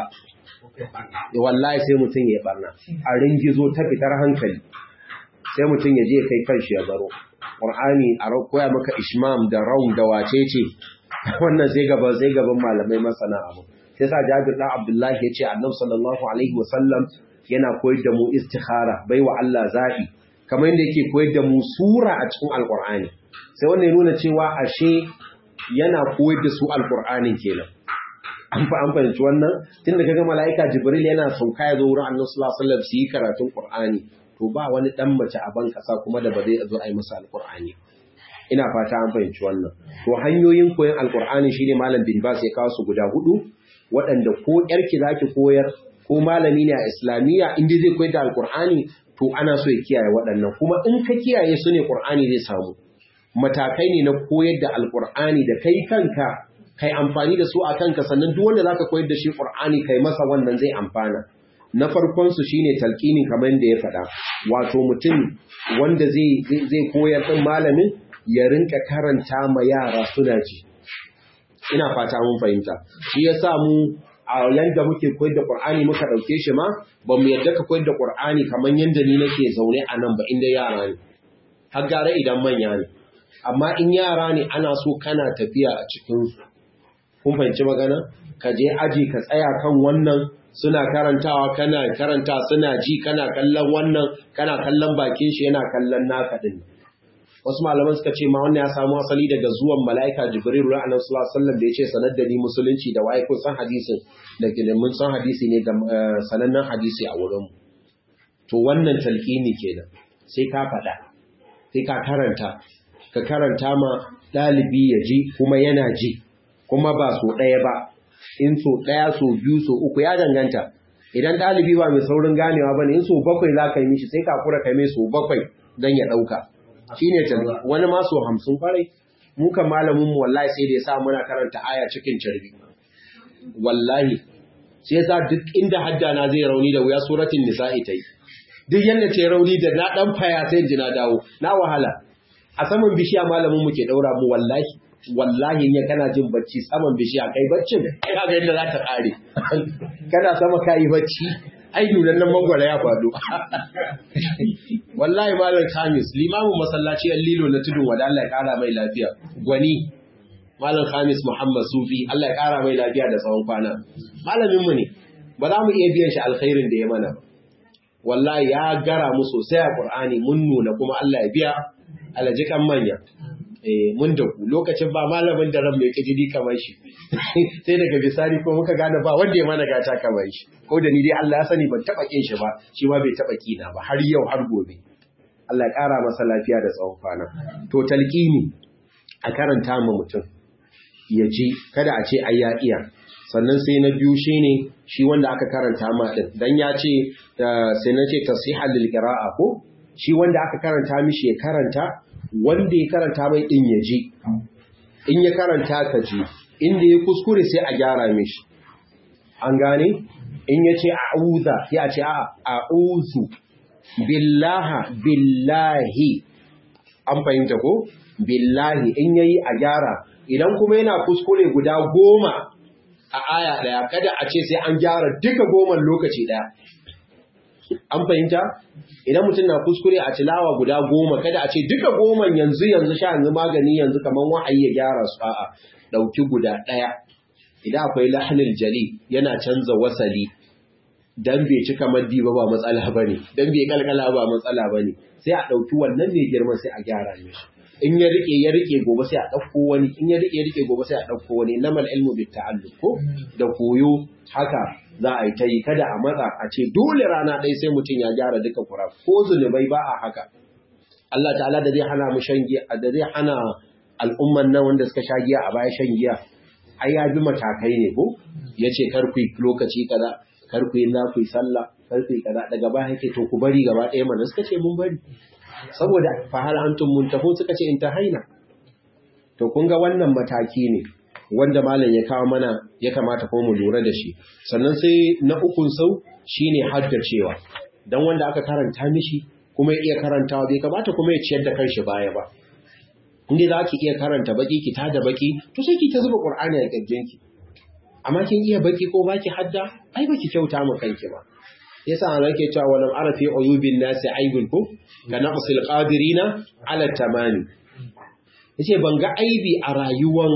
wallahi sai mutum ya barna a ringizo ta fitar hankali sai mutum ya je kai kanshi ya baro qur'ani a koya maka ishmam da raum da wacece wannan sai gaban sai gaban malamai masana abu sai sa Jabir dan Abdullahi ya ce Annabi sallallahu alaihi wasallam yana koyar da mu istikhara baiwa Allah zabi kamar yadda yake koyar da mu sura a cikin alkur'ani sai wannan ya nuna cewa ashe yana koyar da su alkur'anin kenan an fa an fahimci wannan tunda kaga mala'ika jibril yana sauka ya zo wurin annabi sallallahu alaihi wasallam su yi karatun qur'ani to ba wani dan mace a ban kasa kuma da ba zai zo a yi masa alkur'ani ina fata an fahimci wannan to hanyoyin koyon alkur'ani shine malam bin bas ya kawo su guda hudu waɗanda ko yarki zaki koyar ko malami ne a islamiyya inda zai koyar da alkur'ani to ana so ya kiyaye waɗannan kuma in ka kiyaye su ne ƙur'ani zai samu matakai ne na koyar da alƙur'ani da kai kanka kai amfani da su a kanka sannan duk wanda zaka koyar da shi ƙur'ani kai masa wannan zai amfana na farkon su shine talqini kamar da ya faɗa wato mutum wanda zai zai koyar din malamin ya rinka karanta ma yara suna ji ina fata mun fahimta shi yasa mu a yanda muke koyar da Qur'ani muka dauke shi ma ba mu yadda ka koyar da Qur'ani kamar yanda ni nake zaune a nan ba inda yara ne har gare idan manya ne amma in yara ne ana so kana tafiya a cikin su kun fahimci magana ka je aji ka tsaya kan wannan suna karantawa kana karanta suna ji kana kallon wannan kana kallon bakin shi yana kallon naka din wasu malaman suka ce ma wannan ya samu asali daga zuwan mala'ika jibril ra annabi sallallahu alaihi wasallam da yace sanar da ni musulunci da wai kun san hadisin da ke mun san hadisi ne ga sanannen hadisi a wurin mu to wannan talqini kenan sai ka faɗa sai ka karanta ka karanta ma dalibi ya ji kuma yana ji kuma ba so ɗaya ba in so ɗaya so biyu so uku ya danganta idan dalibi ba mai saurin ganewa bane in so bakwai za ka yi mishi sai ka kura kai mai so bakwai dan ya ɗauka shi ne wani maso hamsin kwarai muka malamin mu wallahi sai da ya sa muna karanta aya cikin carbi wallahi sai yasa duk inda hadda na zai rauni da wuya suratul nisa'i tai duk yanda ta rauni da na dan faya sai ji na dawo na wahala a saman bishiya malamin mu ke daura mu wallahi wallahi ne kana jin bacci saman bishiya kai baccin kaga yadda za ta kare kana sama kai bacci ai nunan nan mangwara ya faɗo wallahi malam khamis limamin masallaci an lilo na tudun wada Allah ya kara mai lafiya gwani malam khamis muhammad sufi Allah ya kara mai lafiya da tsawon kwana malamin mu ne ba za mu iya biyan shi alkhairin da ya mana wallahi ya gara mu sosai a qur'ani mun nuna kuma Allah ya biya alajikan manya eh mun da ku lokacin ba malamin da ran mai kajidi kamar shi sai daga bisani ko muka gane ba wanda ya mana gata kamar shi ko da ni dai Allah ya sani ban taba kin shi ba shi ma bai taba kina ba har yau har gobe Allah ya kara masa lafiya da tsawon kwana to talqini a karanta ma mutum ya ji kada a ce ai ya iya sannan sai na biyu shine shi wanda aka karanta ma din dan ya ce sai na ce tasihal lil qira'a ko shi wanda aka karanta mishi ya karanta wanda ya karanta mai din ya ji in ya karanta ka ji inda ya kuskure sai a gyara mishi an gane in ya ce a'udha sai a ce a a'udhu billaha billahi an fahimta ko billahi in yayi a gyara idan kuma yana kuskure guda goma a aya daya kada a ce sai an gyara duka goman lokaci daya an fahimta idan mutum na kuskure a tilawa guda goma kada a ce duka goman yanzu yanzu sha yanzu magani yanzu kamar wa'ayi ya gyara su a'a dauki guda daya idan akwai lahnil jali yana canza wasali dan bai cika maddi ba ba matsala bane dan bai kalkala ba matsala bane sai a dauki wannan mai girman sai a gyara mishi in ya rike ya rike gobe sai a dauko wani in ya rike ya rike gobe sai a dauko wani namal ilmu bit ta'alluq ko da koyo haka za a yi ta yi kada a matsa a ce dole rana ɗaya sai mutum ya gyara duka kura ko zunubai ba a haka Allah ta'ala da zai hana mu shan giya da zai hana al'umman nan wanda suka sha giya a baya shan giya ai ya bi matakai ne ko yace kar ku lokaci kaza kar ku yi na ku yi sallah kar ku yi kaza daga baya yake to ku bari gaba ɗaya mana suka ce mun bari saboda fahal antum muntahu suka ce in ta haina to kun ga wannan mataki ne wanda malam ya kawo mana ya kamata ko mu lura da shi sannan sai na ukun sau shine haddacewa dan wanda aka karanta mishi kuma ya iya karantawa bai kamata kuma ya ciyar da kanshi baya ba inda za ki iya karanta baki ki tada baki to sai ki ta zuba qur'ani a kirjinki amma kin iya baki ko baki hadda ai baki kyauta mu kanki ba yasa an rake cewa walam arafi uyubin nasi aibul ku ka naqsil qadirina ala tamani yace ban ga aibi a rayuwan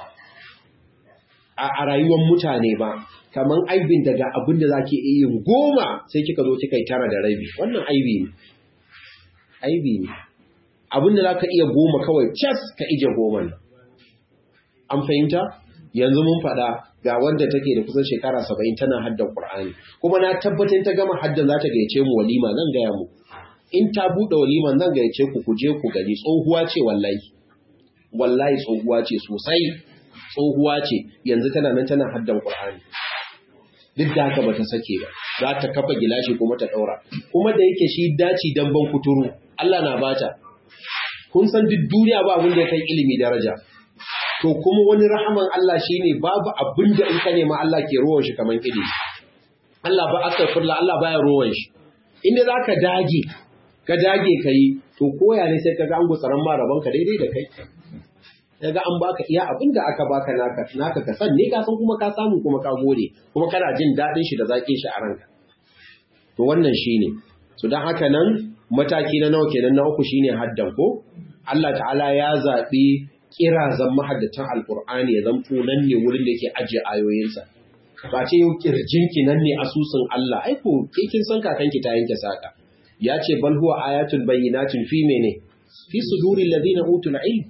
a rayuwan mutane ba kaman aibin daga abin da zake iya yin goma sai kika zo kika yi tara da rabi wannan aibi ne aibi ne abin da zaka iya goma kawai cas ka ije goma an fahimta yanzu mun faɗa ga wanda take da kusan shekara saba'in tana haddan Qur'ani kuma na tabbatar ta gama haddan za ta gayyace mu walima zan gaya mu in ta buɗe walima zan gayyace ku ku je ku gani tsohuwa ce wallahi wallahi tsohuwa ce sosai tsohuwa ce yanzu tana nan tana haddan Qur'ani duk da haka bata sake ba za ta kafa gilashi kuma ta daura kuma da yake shi daci dan ban kuturu Allah na bata kun san duk duniya ba abin da ya kai ilimi daraja to kuma wani rahaman Allah shine babu abin da in ka nema Allah ke ruwan shi kaman ilimi Allah ba astaghfirullah Allah baya ruwan shi inda zaka dage ka dage kai to koya ne sai kaga an gutsaran ma rabon ka daidai da kai kaga an baka iya abin da aka baka naka naka ka san ne ka san kuma ka samu kuma ka gode kuma kana jin dadin shi da zakin shi a ranka to wannan shine so dan haka nan mataki na nawa kenan na uku shine haddan ko Allah ta'ala ya zabi kirazan mahaddatan alkur'ani ya zamto nan ne wurin da yake ajiye ayoyinsa ba ce yau kirjinki nan ne asusun Allah ai ko ke kin san kakanki ta yanke saka ya ce bal huwa ayatul bayyinatin fi mene fi suduril ladina utul ilm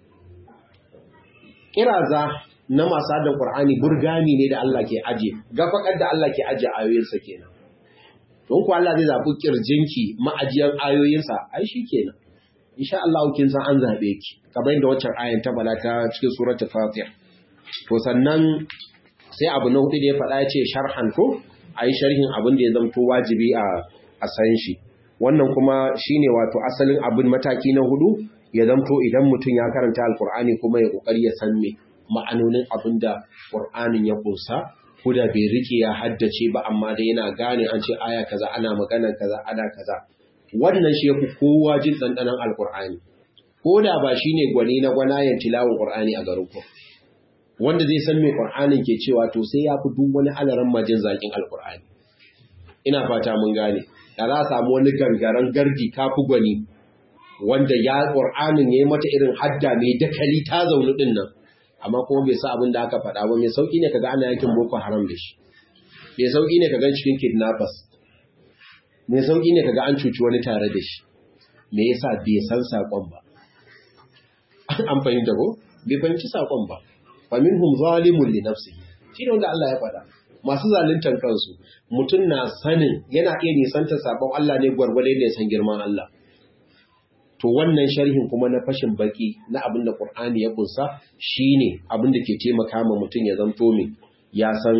kiraza na masu haddan qur'ani burgami ne da Allah ke aje gafakar da Allah ke aje ayoyinsa kenan don ku Allah zai zabi kirjinki ma'ajiyar ayoyinsa ai shi kenan insha Allah kin san an zabe ki kamar yadda waccan ayan ta bala ta cikin suratul Fatiha to sannan sai abu na hudu da ya faɗa ya ce sharhan ko ayi sharhin abin da ya zamto wajibi a a san shi wannan kuma shine wato asalin abin mataki na hudu ya zamto idan mutum ya karanta alkur'ani kuma ya kokari ya san me ma'anonin abin da qur'anin ya kunsa ko da bai rike ya haddace ba amma da yana gane an ce aya kaza ana magana kaza ana kaza wannan shi yafi kowa jin dandanan alkur'ani ko da ba shine gwani na gwanayen tilawon qur'ani a garin ku wanda zai san me qur'anin ke cewa to sai ya fi duk wani alaran majin zakin alkur'ani ina fata mun gane da za a samu wani gangaren gardi kafi gwani wanda ya ƙur'anin ya yi mata irin hadda mai dakali ta zaune ɗin nan amma kuma bai sa abin da aka faɗa ba mai sauƙi ne kaga ana yakin boko haram da shi mai sauƙi ne kaga cikin kidnappers mai sauƙi ne kaga an cuci wani tare da shi me yasa bai san saƙon ba an fahimta ko bai fahimci sakon ba fa minhum zalimun li nafsihi shi ne wanda Allah ya faɗa masu zaluntar kansu mutum na sanin yana iya nisanta sabon Allah ne gwargwadon da ya san girman Allah to wannan sharhin kuma na fashin baki na abin da Qur'ani ya kunsa shine abin da ke taimaka ma mutum ya zanto min ya san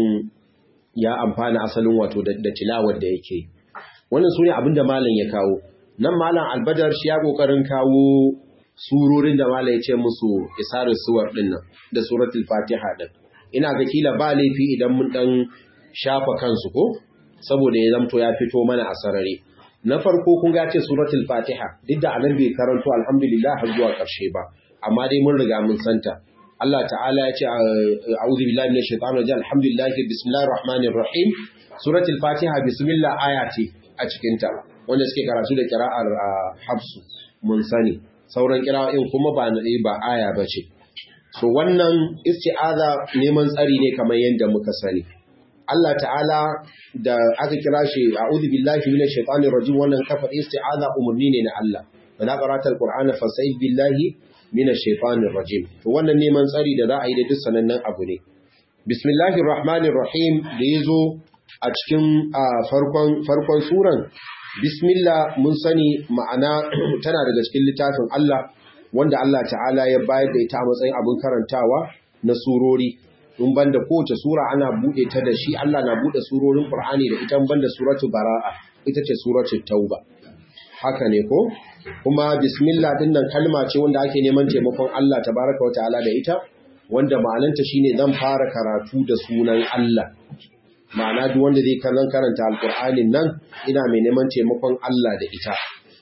ya amfana asalin wato da tilawar da yake wannan sune abin da malam ya kawo nan malam albadar shi ya kokarin kawo surorin da malam ya ce musu isarin suwar din nan da suratul fatiha din ina ga kila ba laifi idan mun dan shafa kansu ko saboda ya zamto ya fito mana a sarari na farko kun ga ce suratul fatiha duk da anan bai karanto alhamdulillah har zuwa karshe ba amma dai mun riga mun santa Allah ta'ala ya ce a'udhu billahi minash shaitanir rajim alhamdulillah bismillahir rahmanir rahim suratul fatiha bismillah aya ce a cikin ta wanda suke karatu da kira'ar hafsu mun sani sauran kira'o'in kuma ba ba aya bace so wannan isti'aza neman tsari ne kamar yadda muka sani Allah ta'ala da aka kira shi a'udhu billahi minash shaitanir rajim wannan kafa isti'aza umurni ne na Allah wa la qara'ata alqur'ana fasta'id billahi minash shaitanir rajim to wannan neman tsari da za a yi da duk sanannen abu ne bismillahir rahmanir rahim da yazo a cikin farkon farkon suran bismillah mun sani ma'ana tana daga cikin littafin Allah wanda Allah ta'ala ya bayar da ita a matsayin abin karantawa na surori in banda kowace sura ana bude ta da shi Allah na bude surorin Qur'ani da ita banda suratul Bara'a ita ce suratul Tauba haka ne ko kuma bismillah din nan kalma ce wanda ake neman taimakon Allah tabaraka wataala da ita wanda ma'ananta shine zan fara karatu da sunan Allah ma'ana duk wanda zai kallon karanta alqur'anin nan ina mai neman taimakon Allah da ita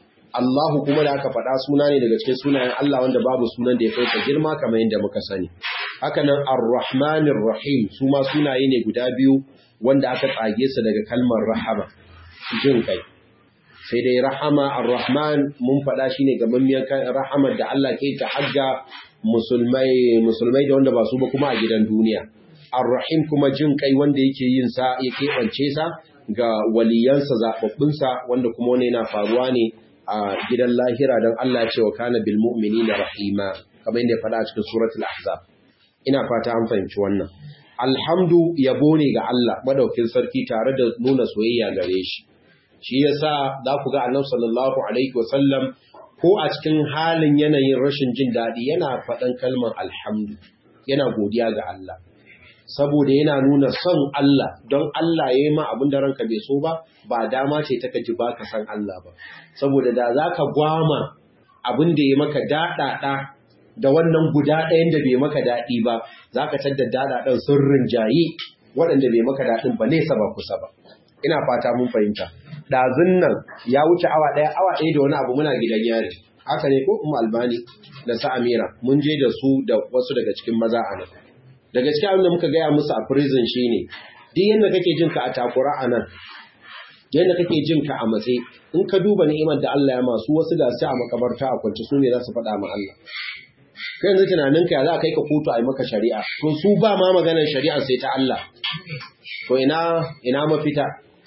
Allahu kuma da aka faɗa suna ne daga cikin sunayen Allah wanda babu sunan da ya kai girma kamar yadda muka sani. Haka nan Ar-Rahmanir Rahim su ma sunaye ne guda biyu wanda aka tsage su daga kalmar rahama, jin kai. Sai dai rahama Ar-Rahman mun faɗa shi ne gamammiyar rahamar da Allah ke ta hagga musulmai musulmai da wanda ba su ba kuma a gidan duniya. Ar-Rahim kuma jin kai wanda yake yin sa ya keɓance sa ga waliyansa zaɓaɓɓunsa wanda kuma wani yana faruwa ne a gidan lahira don Allah ce wa kana bil mu'minina rahima kamar yadda ya faɗa a cikin suratul ahzab ina fata an fahimci wannan alhamdu yabo ne ga Allah madaukin sarki tare da nuna soyayya gare shi shi yasa za ku ga annabi sallallahu alaihi wasallam ko a cikin halin yanayin rashin jin daɗi yana faɗan kalmar alhamdu yana godiya ga Allah saboda yana nuna son Allah don Allah ya yi ma abin da ranka bai so ba ba dama ce ta kaji ba ka san Allah ba saboda da za ka gwama abin da ya maka daɗaɗa da wannan guda ɗayan da bai maka daɗi ba za ka tadda daɗaɗan sun rinjayi waɗanda bai maka daɗin ba nesa ba kusa ba ina fata mun fahimta ɗazun nan ya wuce awa ɗaya awa ɗaya da wani abu muna gidan yari haka ne ko umma albani da sa amira mun je da su da wasu daga cikin maza a nan da gaske abin da muka gaya musu a prison shine duk yadda kake jin ka a takura a nan yadda kake jin ka a matse in ka duba ni'imar da Allah ya masu wasu da su a makabarta a kwance su ne za su faɗa ma Allah kai yanzu tunanin ka za a kai ka kotu a yi maka shari'a to su ba ma maganar shari'a sai ta Allah to ina ina mafita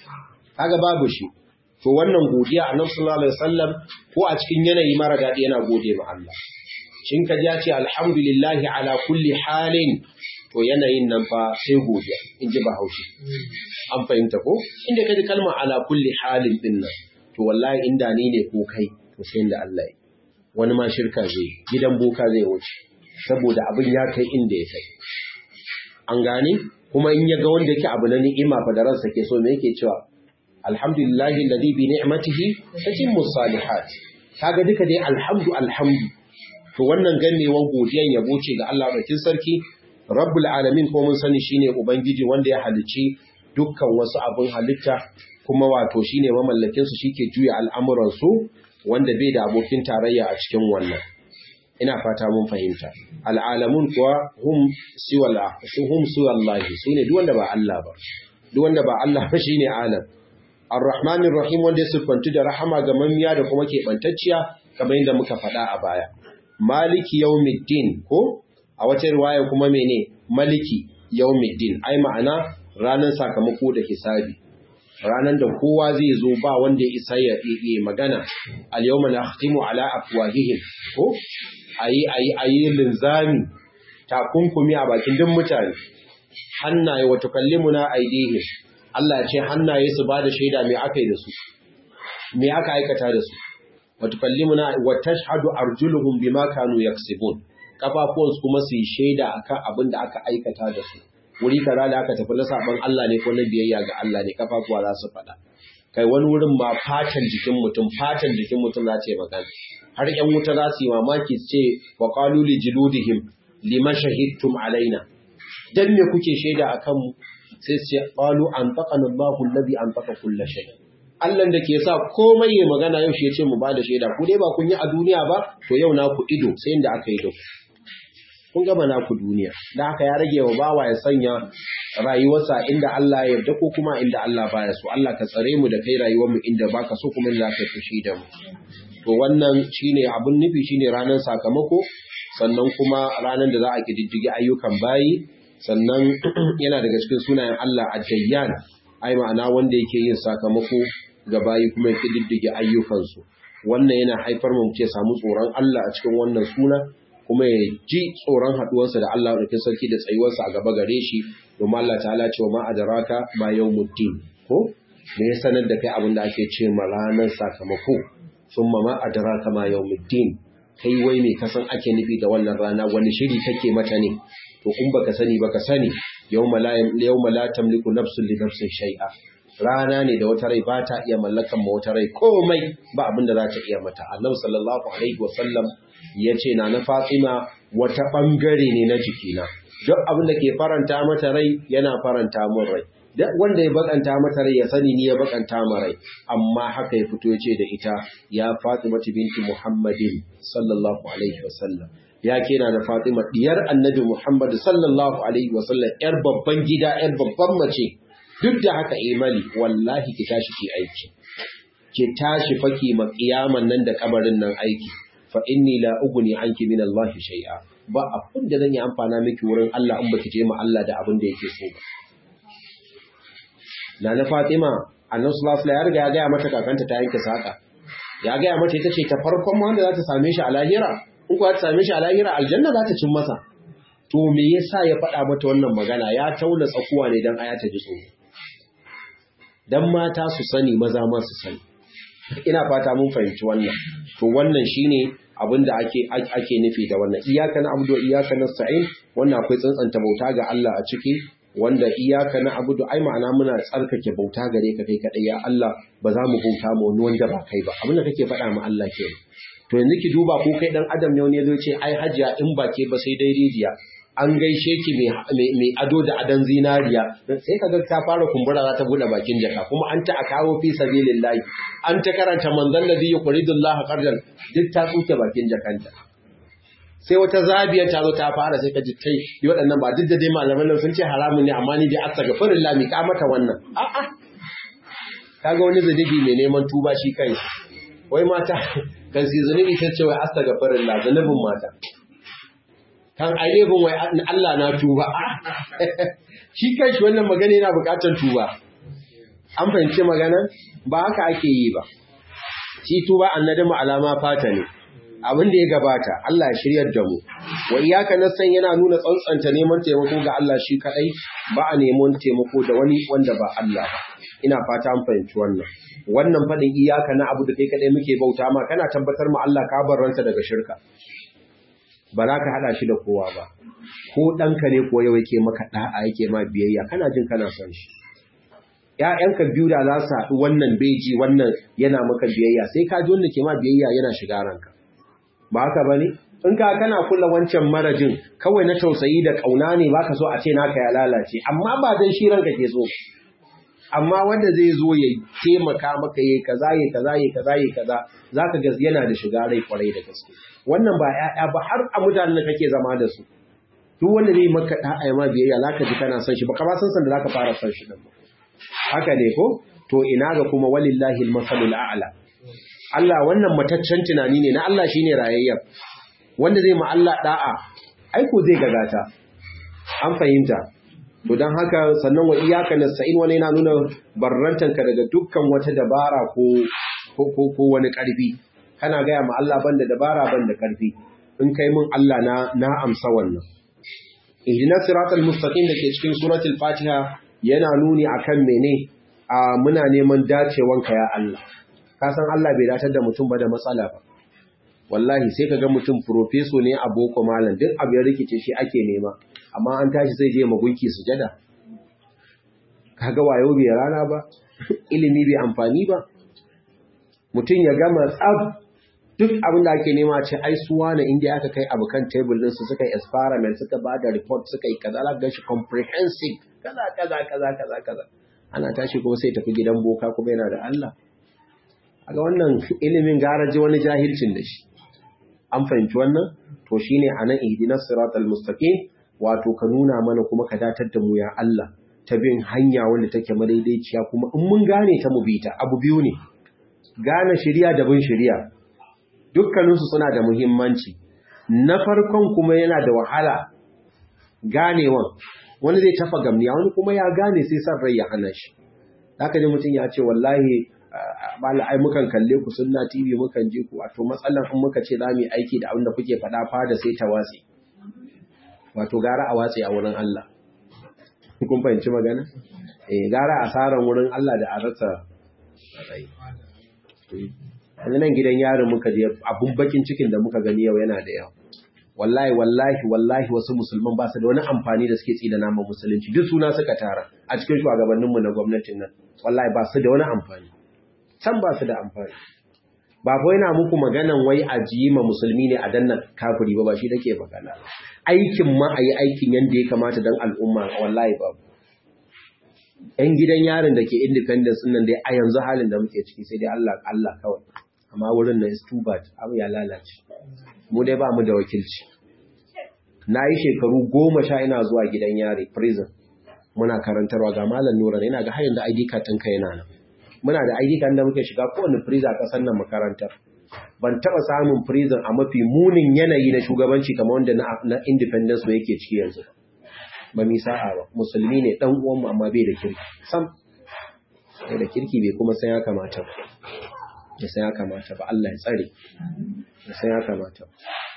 kaga babu shi to wannan godiya annabi sallallahu alaihi wasallam ko a cikin yanayi mara daɗi yana gode ma Allah shin ka ji ce alhamdulillahi ala kulli halin to yanayin nan fa sai godiya in ji bahaushe an fahimta ko inda ka ji kalma ala kulli halin din nan to wallahi inda ni ne ko kai to sai inda Allah ya wani ma shirka zai gidan boka zai wuce saboda abin ya kai inda ya kai an gane kuma in ya ga wanda yake abu na ni'ima fa da ransa ke so me yake cewa alhamdulillahi alladhi bi ni'matihi tatimmu salihat kaga duka dai alhamdu alhamdu to wannan ganewan godiyan yabo ce ga Allah bakin sarki rabbul alamin ko mun sani shine ubangiji wanda ya halicci dukkan wasu abun halitta kuma wato shine mamallakin su shike juya al'amuran su wanda bai da abokin tarayya a cikin wannan ina fata mun fahimta al'alamun kuwa hum siwala hum siwallahi sune duk wanda ba Allah ba duk wanda ba Allah ba shine alam Ar-Rahmanir Rahim wanda ya siffantu da rahama ga mamiya da kuma keɓantacciya kamar yadda muka faɗa a baya. Maliki yawmiddin ko a wata riwaya kuma mene maliki yawmiddin ai ma'ana ranar sakamako da hisabi. ranan da kowa zai zo ba wanda ya isa ya yi magana al yawma nakhtimu ala afwahihim ko ayi ayi ayi linzami takunkumi a bakin duk mutane hannaye wa tukallimuna aydihim Allah ya ce hannaye su ba da shaida me aka yi da su me aka aikata da su wa tukallimuna wa tashhadu arjuluhum bima kanu yaksibun kafafuwansu kuma su yi shaida akan abin da aka aikata da su wuri kaza da aka tafi na saban Allah ne ko na biyayya ga Allah ne kafafuwa za su faɗa kai wani wurin ma fatan jikin mutum fatan jikin mutum za ta yi magana har ƴan wuta za su yi mamaki su ce wa qalu li juludihim lima shahidtum alaina dan me kuke shaida akan mu sai su ce qalu anfaqana Allahu alladhi anfaqa kull shay Allah da ke sa komai ya magana yau shi ya ce mu ba da shaida ku dai ba kun yi a duniya ba to yau na ku ido sai inda aka yi da ku kun gama naku duniya da haka ya rage wa bawa ya sanya rayuwarsa inda Allah ya yarda ko kuma inda Allah baya so Allah ka tsare mu da kai rayuwar mu inda baka so kuma inda ka fushi da mu to wannan shine abun nufi shine ranar sakamako sannan kuma ranar da za a kididdige ayyukan bayi sannan yana daga cikin sunayen Allah ad-dayyan ai ma'ana wanda yake yin sakamako ga bayi kuma ya kididdige ayyukansu wannan yana haifar mu ce samu tsoron Allah a cikin wannan suna kuma ya ji tsoron haɗuwarsa da Allah ɗaukin sarki da tsayuwarsa a gaba gare shi domin Allah ta'ala cewa ma adraka ma yawmuddin ko me ya sanar da kai abin da ake ce ma ranar sakamako summa ma adraka ma yawmuddin kai wai me kasan ake nufi da wannan rana wani shiri kake mata ne to in baka sani baka sani yawma la yawma la tamliku nafsun li nafsin shay'a rana ne da wata rai ba ta iya mallakan ma wata rai komai ba abin da za ta iya mata annabi sallallahu alaihi wasallam ya ce na na fatima wata ɓangare ne na jikina duk abin da ke faranta mata rai yana faranta mun rai duk wanda ya bakanta mata rai ya sani ni ya bakanta ma rai amma haka ya fito ya ce da ita ya fatima binti muhammadin sallallahu alaihi wasallam ya kena na fatima diyar annabi muhammad sallallahu alaihi wasallam yar babban gida yar babban mace duk da haka imali wallahi ki tashi ki aiki ki tashi faki ma kiyaman nan da kabarin nan aiki fa inni la ugni anki min Allah shay'a ba abin da zan yi amfana miki wurin Allah in baki je ma Allah da abin da yake so ba Nana Fatima Annabi sallallahu alaihi ya riga ya ga mata kakanta ta yanke saka ya ga mata ita ce ta farkon wanda za ta same shi a lahira in kuwa ta same shi a lahira aljanna za ta cin masa to me yasa ya faɗa mata wannan magana ya taula tsakuwa ne dan aya ta ji tsoro dan mata su sani maza ma su sani ina fata mun fahimci wannan to wannan shine abin da ake ake nufi da wannan iyaka na abudu iyaka na sa'in wannan akwai tsantsanta bauta ga Allah a ciki wanda iyaka na abudu ai ma'ana muna tsarkake bauta gare ka kai kadai ya Allah ba za mu bauta ma wani wanda ba kai ba abin da kake faɗa ma Allah ke to yanzu ki duba ko kai dan adam ne wani yazo ce ai hajiya in ba ke ba sai dai rijiya an gaishe ki mai ado da adon zinariya sai ka ga ta fara kumbura za ta bude bakin jaka kuma an ta a kawo fi sabilillahi an ta karanta manzon ladhi yuqridullahu qardan duk ta tsuke bakin jakanta sai wata zabiya ta zo ta fara sai ka ji kai yi waɗannan ba duk da dai malaman nan sun ce haramun ne amma ni dai astaghfirullah mi ka mata wannan a'a kaga wani zunubi mai neman tuba shi kai wai mata kan si zunubi ta ce wai astaghfirullah zunubin mata kan ainihin wai Allah na tuba shi kai shi wannan magana yana bukatar tuba an fahimci magana ba haka ake yi ba shi tuba annadamu alama fata ne abin da ya gabata Allah ya shiryar da mu wa iyaka nasan yana nuna tsantsanta neman taimako ga Allah shi kadai ba a neman taimako da wani wanda ba Allah ba ina fata an fahimci wannan wannan fadin iyaka na abu da kai kadai muke bauta ma kana tabbatar ma Allah ka barranta daga shirka ba za ka haɗa shi da kowa ba ko ɗanka ne ko yau yake maka ɗa'a yake ma biyayya kana jin kana son shi ‘ya'yanka biyu da za su haɗu wannan beji wannan yana maka biyayya sai ka ji wanda ke ma biyayya yana shiga ranka ba haka ba ne in ka kana kula wancan marajin kawai na tausayi da ƙauna ne ba ka so a ce naka ya lalace amma ba don shi ranka ke so amma wanda zai zo ya taimaka maka yayi kaza yayi kaza yayi kaza yayi kaza zaka ga yana da shiga rai kwarai da gaske wannan ba ƴaƴa ba har a mutanen da kake zama da su duk wanda zai maka da ai ma biyayya zaka ji kana son shi ba ka ba san san da zaka fara son shi din ba haka ne ko to ina ga kuma walillahi al-masalul a'la Allah wannan mataccen tunani ne na Allah shine rayayyen wanda zai ma Allah da'a ai ko zai gagata an fahimta to don haka sannan wa iyaka nasta'in wani yana nuna barrantanka daga dukkan wata dabara ko ko wani karfi kana gaya ma Allah banda dabara banda karfi in kai mun Allah na na amsa wannan ihdinas siratal mustaqim dake cikin suratul fatiha yana nuni akan mene a muna neman dacewanka ya Allah ka san Allah bai datar da mutum ba da matsala ba wallahi sai ka ga mutum profeso ne a boko malam duk abu ya rikice shi ake nema amma an tashi zai je magunki sujada kaga wayo bai rana ba ilimi bai amfani ba mutum ya gama tsab duk abin da ake nema ce ai suwa na inda aka kai abu kan table din su suka yi experiment suka ba da report suka yi kaza ga shi comprehensive kaza kaza kaza kaza kaza ana tashi kuma sai tafi gidan boka kuma yana da Allah aga wannan ilimin garaji wani jahilcin da shi an fahimci wannan to shine anan ihdinas siratal mustaqim wato ka nuna mana kuma ka datar da mu ya Allah ta bin hanya wanda take madaidaiciya kuma in mun gane ta mu bi ta abu biyu ne gane shari'a da bin shari'a dukkanin su suna da muhimmanci na farkon kuma yana da wahala ganewan wani zai tafa gamniya wani kuma ya gane sai san rai ya hana shi haka ji mutum ya ce wallahi bala ai mukan kalle ku sunna TV mukan je ku wato matsalan in muka ce zamu yi aiki da abin da kuke faɗa fada sai ta watsi wato gara a watsi a wurin Allah kun fahimci magana eh gara asaran wurin Allah da a rasa rai yanzu nan gidan yarin muka je abun bakin cikin da muka gani yau yana da yawa wallahi wallahi wallahi wasu musulman ba su da wani amfani da suke tsida nama musulunci duk suna suka tara a cikin shugabanninmu na gwamnatin nan wallahi ba su da wani amfani can ba su da amfani ba ko yana muku maganan wai a ma musulmi ne a dannan kafiri ba ba shi dake magana aikin ma a yi aikin yadda ya kamata don al'umma wallahi babu ‘yan gidan yarin da ke independence nan dai a yanzu halin da muke ciki sai dai Allah Allah kawai amma wurin na is too bad abu ya lalace mu dai ba mu da wakilci na yi shekaru goma sha ina zuwa gidan yari prison muna karantarwa ga malam nura yana ga hayan da ID card ɗinka yana nan muna da ID card da muke shiga kowane prison a ƙasar nan makarantar ban taɓa samun prison a mafi munin yanayi na shugabanci kamar wanda na independence ba yake ciki yanzu ba mi sa'a ba musulmi ne dan uwanmu amma bai da kirki sam bai da kirki bai kuma san ya kamata ba ya san ya kamata ba Allah ya tsare ya san ya kamata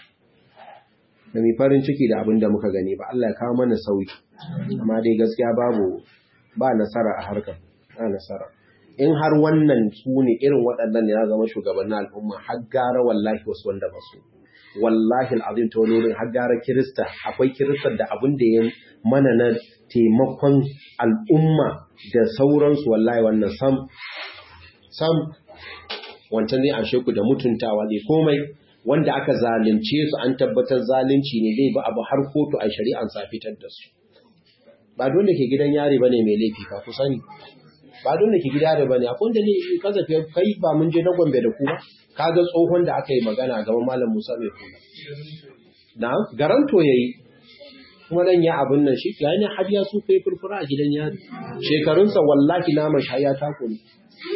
da mi farin ciki da abin da muka gani ba Allah ya kawo mana sauki amma dai gaskiya babu ba nasara a harkar ba nasara in har wannan su ne irin waɗannan ya zama shugabannin al'umma har gara wallahi wasu wanda ba su wallahi al'azim ta wani har gara kirista akwai kiristar da abin da ya mana na taimakon al'umma da sauransu wallahi wannan sam sam wancan zai anshe ku da mutuntawa ne komai wanda aka zalunce su an tabbatar zalunci ne zai ba abu har kotu a shari'an sa fitar da su ba dole ke gidan yari bane mai laifi ka ku sani ba dole ke gida da bane akwai da ne kazafi kai ba mun je na Gombe da ku ba kaga tsohon da aka yi magana gaban malam Musa mai kula na garanto yayi kuma nan ya abin nan shi ya ne har ya su kai furfura a gidan yari shekarunsa wallahi naman shi ya tako ne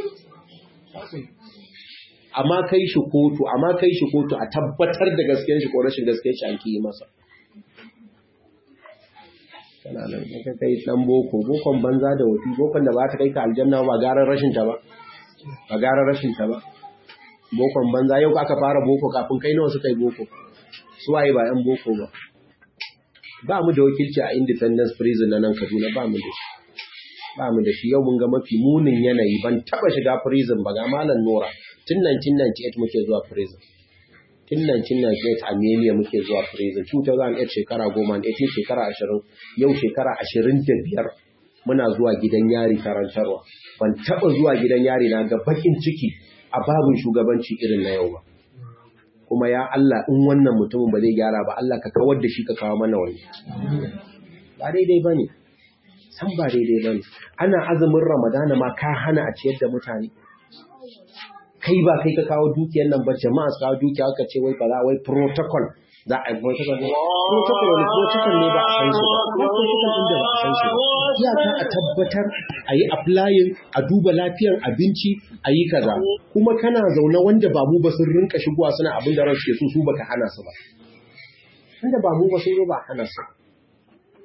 amma kai shi kotu amma kai shi kotu a tabbatar da gaskiyar shi ko rashin gaskiyar shi an ki masa kana nan in ka kai dan boko bokon banza da wafi bokon da ba ta kai ka aljanna ba garan rashin ta ba ba garan rashin ta ba bokon banza yau aka fara boko kafin kai nawa suka yi boko su waye ba yan boko ba ba mu da wakilci a independence prison na nan Kaduna ba mu da shi ba mu da shi yau mun ga mafi munin yanayi ban taba shiga prison ba ga malam Nora tun 1998 muke zuwa prison tun 1998 a Meniya muke zuwa prison 2008 shekara 10 18 shekara 20 yau shekara 25 muna zuwa gidan yari karantarwa ban taba zuwa gidan yari na ga bakin ciki a babin shugabanci irin na yau ba kuma ya Allah in wannan mutumin ba zai gyara ba Allah ka kawar da shi ka kawo mana wani ba daidai ba ne san ba daidai ba ne ana azumin ramadana ma ka hana a ciyar da mutane kai ba kai ka kawo dukiyar nan ba jama'a su kawo dukiya aka ce wai kaza wai protocol za a yi protocol ne protocol wani protocol ne ba a san shi ba protocol din da ba a san shi ba iyaka a tabbatar a yi applying a duba lafiyar abinci a yi kaza kuma kana zaune wanda ba mu ba sun rinka shigowa suna abin da ransu ke so su baka hana su ba wanda ba mu ba sun zo ba hana su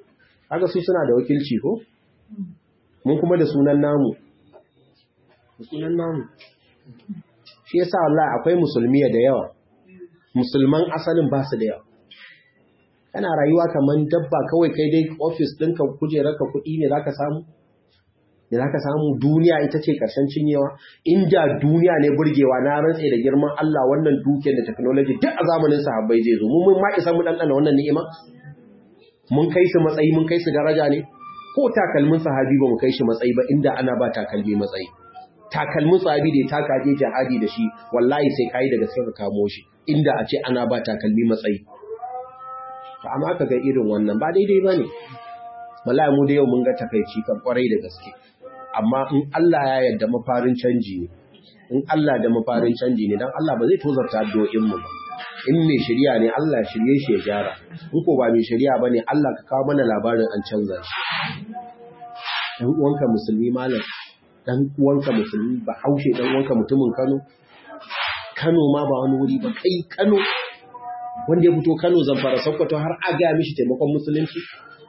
kaga su suna da wakilci ko mun kuma da sunan namu da sunan namu shi yasa wallahi akwai musulmi da yawa musulman asalin ba su da yawa kana rayuwa kaman dabba kawai kai dai office ɗinka kujerarka kuɗi ne zaka samu da zaka samu duniya ita ce ƙarshen cinyewa inda duniya ne burgewa na rantse da girman Allah wannan dukiyar da technology duk a zamanin sahabbai zai zo mu mun ma isa mu ɗanɗana wannan ni'ima mun kai su matsayi mun kai su daraja ne ko takalmin sahabi ba mu kai shi matsayi ba inda ana ba takalmi matsayi takalmin sahabi da ya taka je jihadi da shi wallahi sai kai daga sai ka kamo shi inda a ce ana ba takalmi matsayi to amma ka ga irin wannan ba daidai bane wallahi mu da yau mun ga takaici kan kwarai da gaske amma in Allah ya yarda mafarin canji ne in Allah da mafarin canji ne dan Allah ba zai tozarta addu'o'in mu ba in mai shari'a ne Allah shirye shi ya gyara in ko ba mai shari'a bane Allah ka kawo mana labarin an canza shi dan uwanka musulmi malam dan uwanka musulmi ba haushe dan uwanka mutumin Kano Kano ma ba wani wuri ba kai Kano wanda ya fito Kano Zamfara Sokoto har a ga mishi taimakon musulunci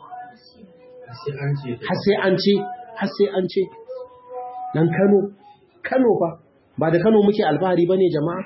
har sai an ce har sai an ce dan Kano Kano fa ba da Kano muke alfahari bane jama'a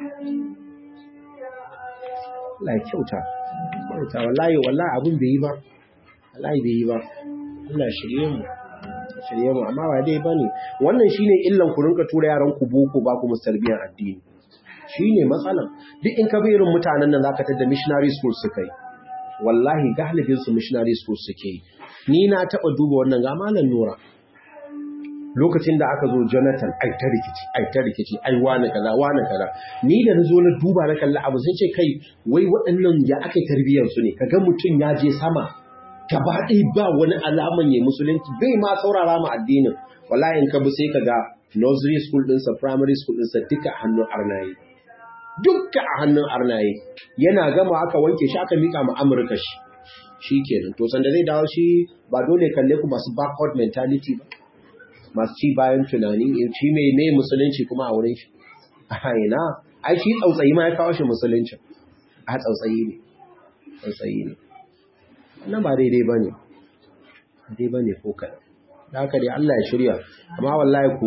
Allah ya kyauta kyauta wallahi wallahi abun bai yi ba wallahi bai yi ba Allah shirye mu shirye mu amma ba dai bane wannan shine illan ku rinka tura yaran ku boko ba ku mustarbiyan addini shine matsalan duk in ka bi irin mutanen nan zaka tada missionary school suka yi wallahi galibin su missionary school suke yi ni na taba duba wannan ga malam Nura lokacin da aka zo Jonathan ai ta rikici ai ta rikici ai wani kaza wani kaza ni da nazo na duba na kalla abu sai ce kai wai waɗannan ya aka tarbiyyar su ne kaga mutum ya je sama gaba ɗaya ba wani alaman ya musulunci bai ma saurara ma addinin wallahi in ka bi sai kaga nursery school ɗinsa primary school ɗinsa duka a hannun arnaye duka a hannun arnaye yana gama aka wanke shi aka mika ma amurka shi shi kenan to sanda zai dawo shi ba dole kalle ku masu backward mentality ba masu ci bayan tunani shi mai ne musulunci kuma a wurin shi a ina ai shi tsautsayi ma ya kawo shi musulunci a tsautsayi ne tsautsayi ne nan ba daidai ba ne daidai ba ne ko kaɗan da haka dai Allah ya shirya amma wallahi ku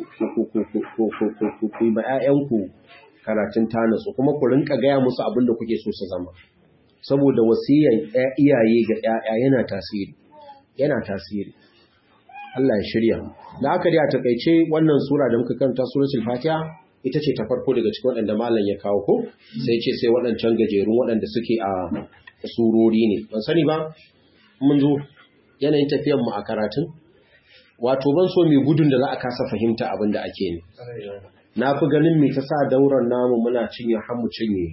ku yi ba 'ya'yanku karatun tanasu kuma ku rinka gaya musu abin da kuke so su zama saboda wasiyan iyaye ga 'ya'ya yana tasiri yana tasiri Allah ya shirya da haka dai a takaice wannan sura da muka karanta suratul fatiha ita ce ta farko daga cikin waɗanda malam ya kawo ko sai ce sai waɗancan gajerun waɗanda suke a surori ne ban sani ba mun zo yanayin tafiyan mu a karatun wato ban so mai gudun da za a kasa fahimta abin da ake ne na fi ganin mai ta sa dauran namu muna cinye har mu cinye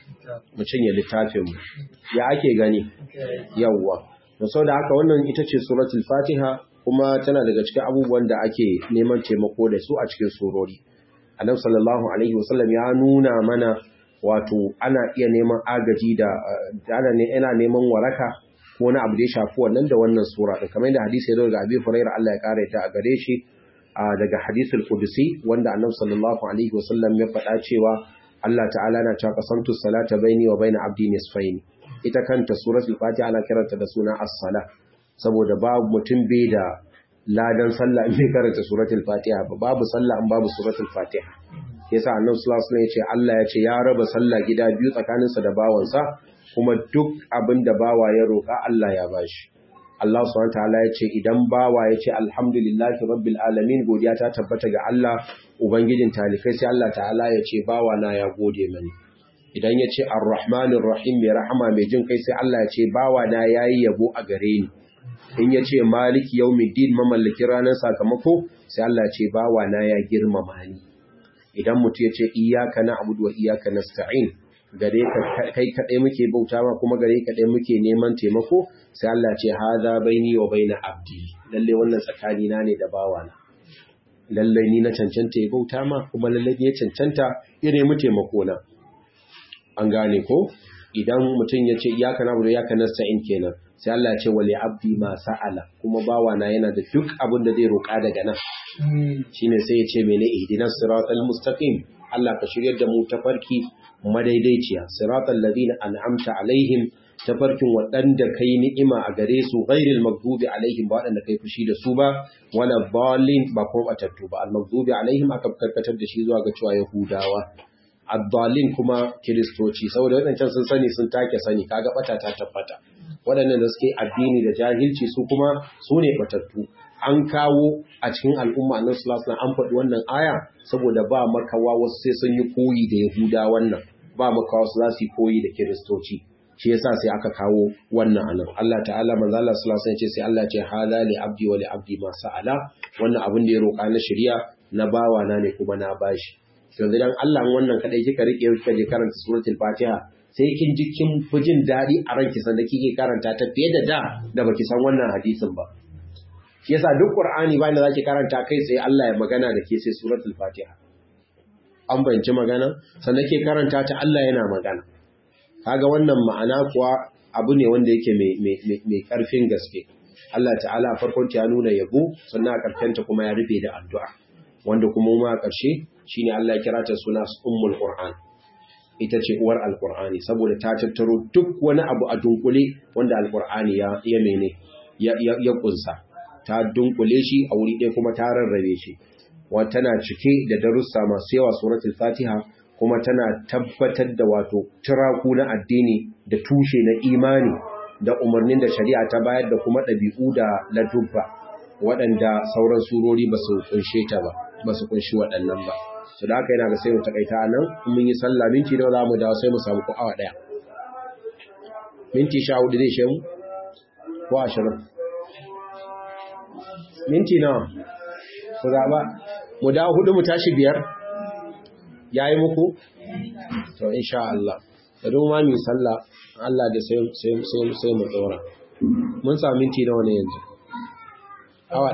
mu cinye littafin mu ya ake gani yawwa da sau da haka wannan ita ce suratul fatiha kuma tana daga cikin abubuwan da ake neman taimako da su a cikin surori annabi sallallahu alaihi wasallam ya nuna mana wato ana iya neman agaji da ana ne ina neman waraka ko wani abu da ya shafi wannan da wannan sura din kamar yadda hadisi ya zo daga Abi Hurairah Allah ya kare ta a gare shi daga hadisul qudusi wanda annabi sallallahu alaihi wasallam ya faɗa cewa Allah ta'ala na cewa qasamtu salata baini wa baina abdi nisfaini ita kanta suratul fatiha ana kiranta da suna as-sala saboda babu mutum bai da ladan sallah in bai karanta suratul fatiha ba babu sallah in babu suratul fatiha yasa annabi sallallahu alaihi wasallam ya ce Allah ya ce ya raba sallah gida biyu tsakaninsa da bawansa kuma duk abin da bawa ya roƙa Allah ya bashi Allah subhanahu wataala ya ce idan bawa ya ce alhamdulillahi rabbil alamin godiya ta tabbata ga Allah ubangijin talikai sai Allah ta'ala ya ce bawa na ya gode mani idan ya ce arrahmanir rahim mai rahama mai jin kai sai Allah ya ce bawa na yayi yabo a gare ni in ya ce maliki yawmiddin mamallakin ranar sakamako sai Allah ya ce bawa na ya girmama ni idan mutum ya ce iyyaka na'budu wa iyyaka nasta'in gare ka kai kadai muke bauta ma kuma gare ka kadai muke neman taimako sai Allah ce hadha baini wa baina abdi lalle wannan tsakani na ne da bawana lalle ni na cancanta ya bauta ma kuma lalle ne ya cancanta ya nemi taimako na an gane ko idan mutum ya ce iyaka na iyaka nasta'in kenan sai Allah ya ce wali abdi ma sa'ala kuma bawana yana da duk abin da zai roƙa daga nan shine sai ya ce mene ihdinas siratal mustaqim Allah ka shiryar da mu tafarki madaidaiciya siratal ladina an'amta alaihim tafarkin waɗanda kai ni'ima a gare su ghairil maghdubi alaihim ba waɗanda kai fushi da su ba wala dhalin ba kuma batattu ba al maghdubi alaihim aka karkatar da shi zuwa ga cewa yahudawa ad-dhalin kuma kiristoci saboda waɗancan sun sani sun take sani kaga bata ta tabbata waɗannan da suke addini da jahilci su kuma su ne batattu an kawo a cikin al'umma annabi sallallahu alaihi an faɗi wannan aya saboda ba makawa wasu sai sun yi koyi da yahuda wannan ba makawa wasu za su yi koyi da kiristoci shi yasa sai aka kawo wannan anan Allah ta'ala manzo Allah sallallahu alaihi wasallam ce sai Allah ce hada li abdi wa li abdi ma sa'ala wannan abin da ya roƙa na shari'a na bawa na ne kuma na bashi yanzu dan Allah wannan kadai kika rike kika je karanta suratul Fatiha sai kin ji kin fi jin daɗi a ranki sanda kike karanta ta fiye da da da baki san wannan hadisin ba shi yasa duk Qur'ani bayan da zaki karanta kai sai Allah ya magana da ke sai suratul Fatiha an bayanci magana sannan ke karanta ta Allah yana magana kaga wannan ma'ana kuwa abu ne wanda yake mai karfin gaske Allah ta'ala a farkon ta ya nuna yabo sannan a karshen ta kuma ya rufe da addu'a wanda kuma ma a ƙarshe shine Allah ya kira ta suna ummul Qur'an ita ce uwar alkur'ani saboda ta tattaro duk wani abu a dunkule wanda alkur'ani ya ya mene ya ya kunsa ta dunkule shi a wuri ɗaya kuma ta rarrabe shi wa tana cike da darussa masu yawa suratul fatiha kuma tana tabbatar da wato tiraku na addini da tushe na imani da umarnin da shari'a ta bayar da kuma ɗabi'u da ladubba waɗanda sauran surori ba su kunshe ta ba ba su kunshi waɗannan ba su da haka yana da sai mu takaita a nan mun yi sallah minti nawa za mu dawo sai mu samu ko awa ɗaya minti sha hudu zai shemu ko ashirin minti nawa ku zaɓa mu dawo hudu mu tashi biyar ya yi muku to insha Allah da don ma mu sallah Allah da sai mu tsora mun samu minti nawa ne yanzu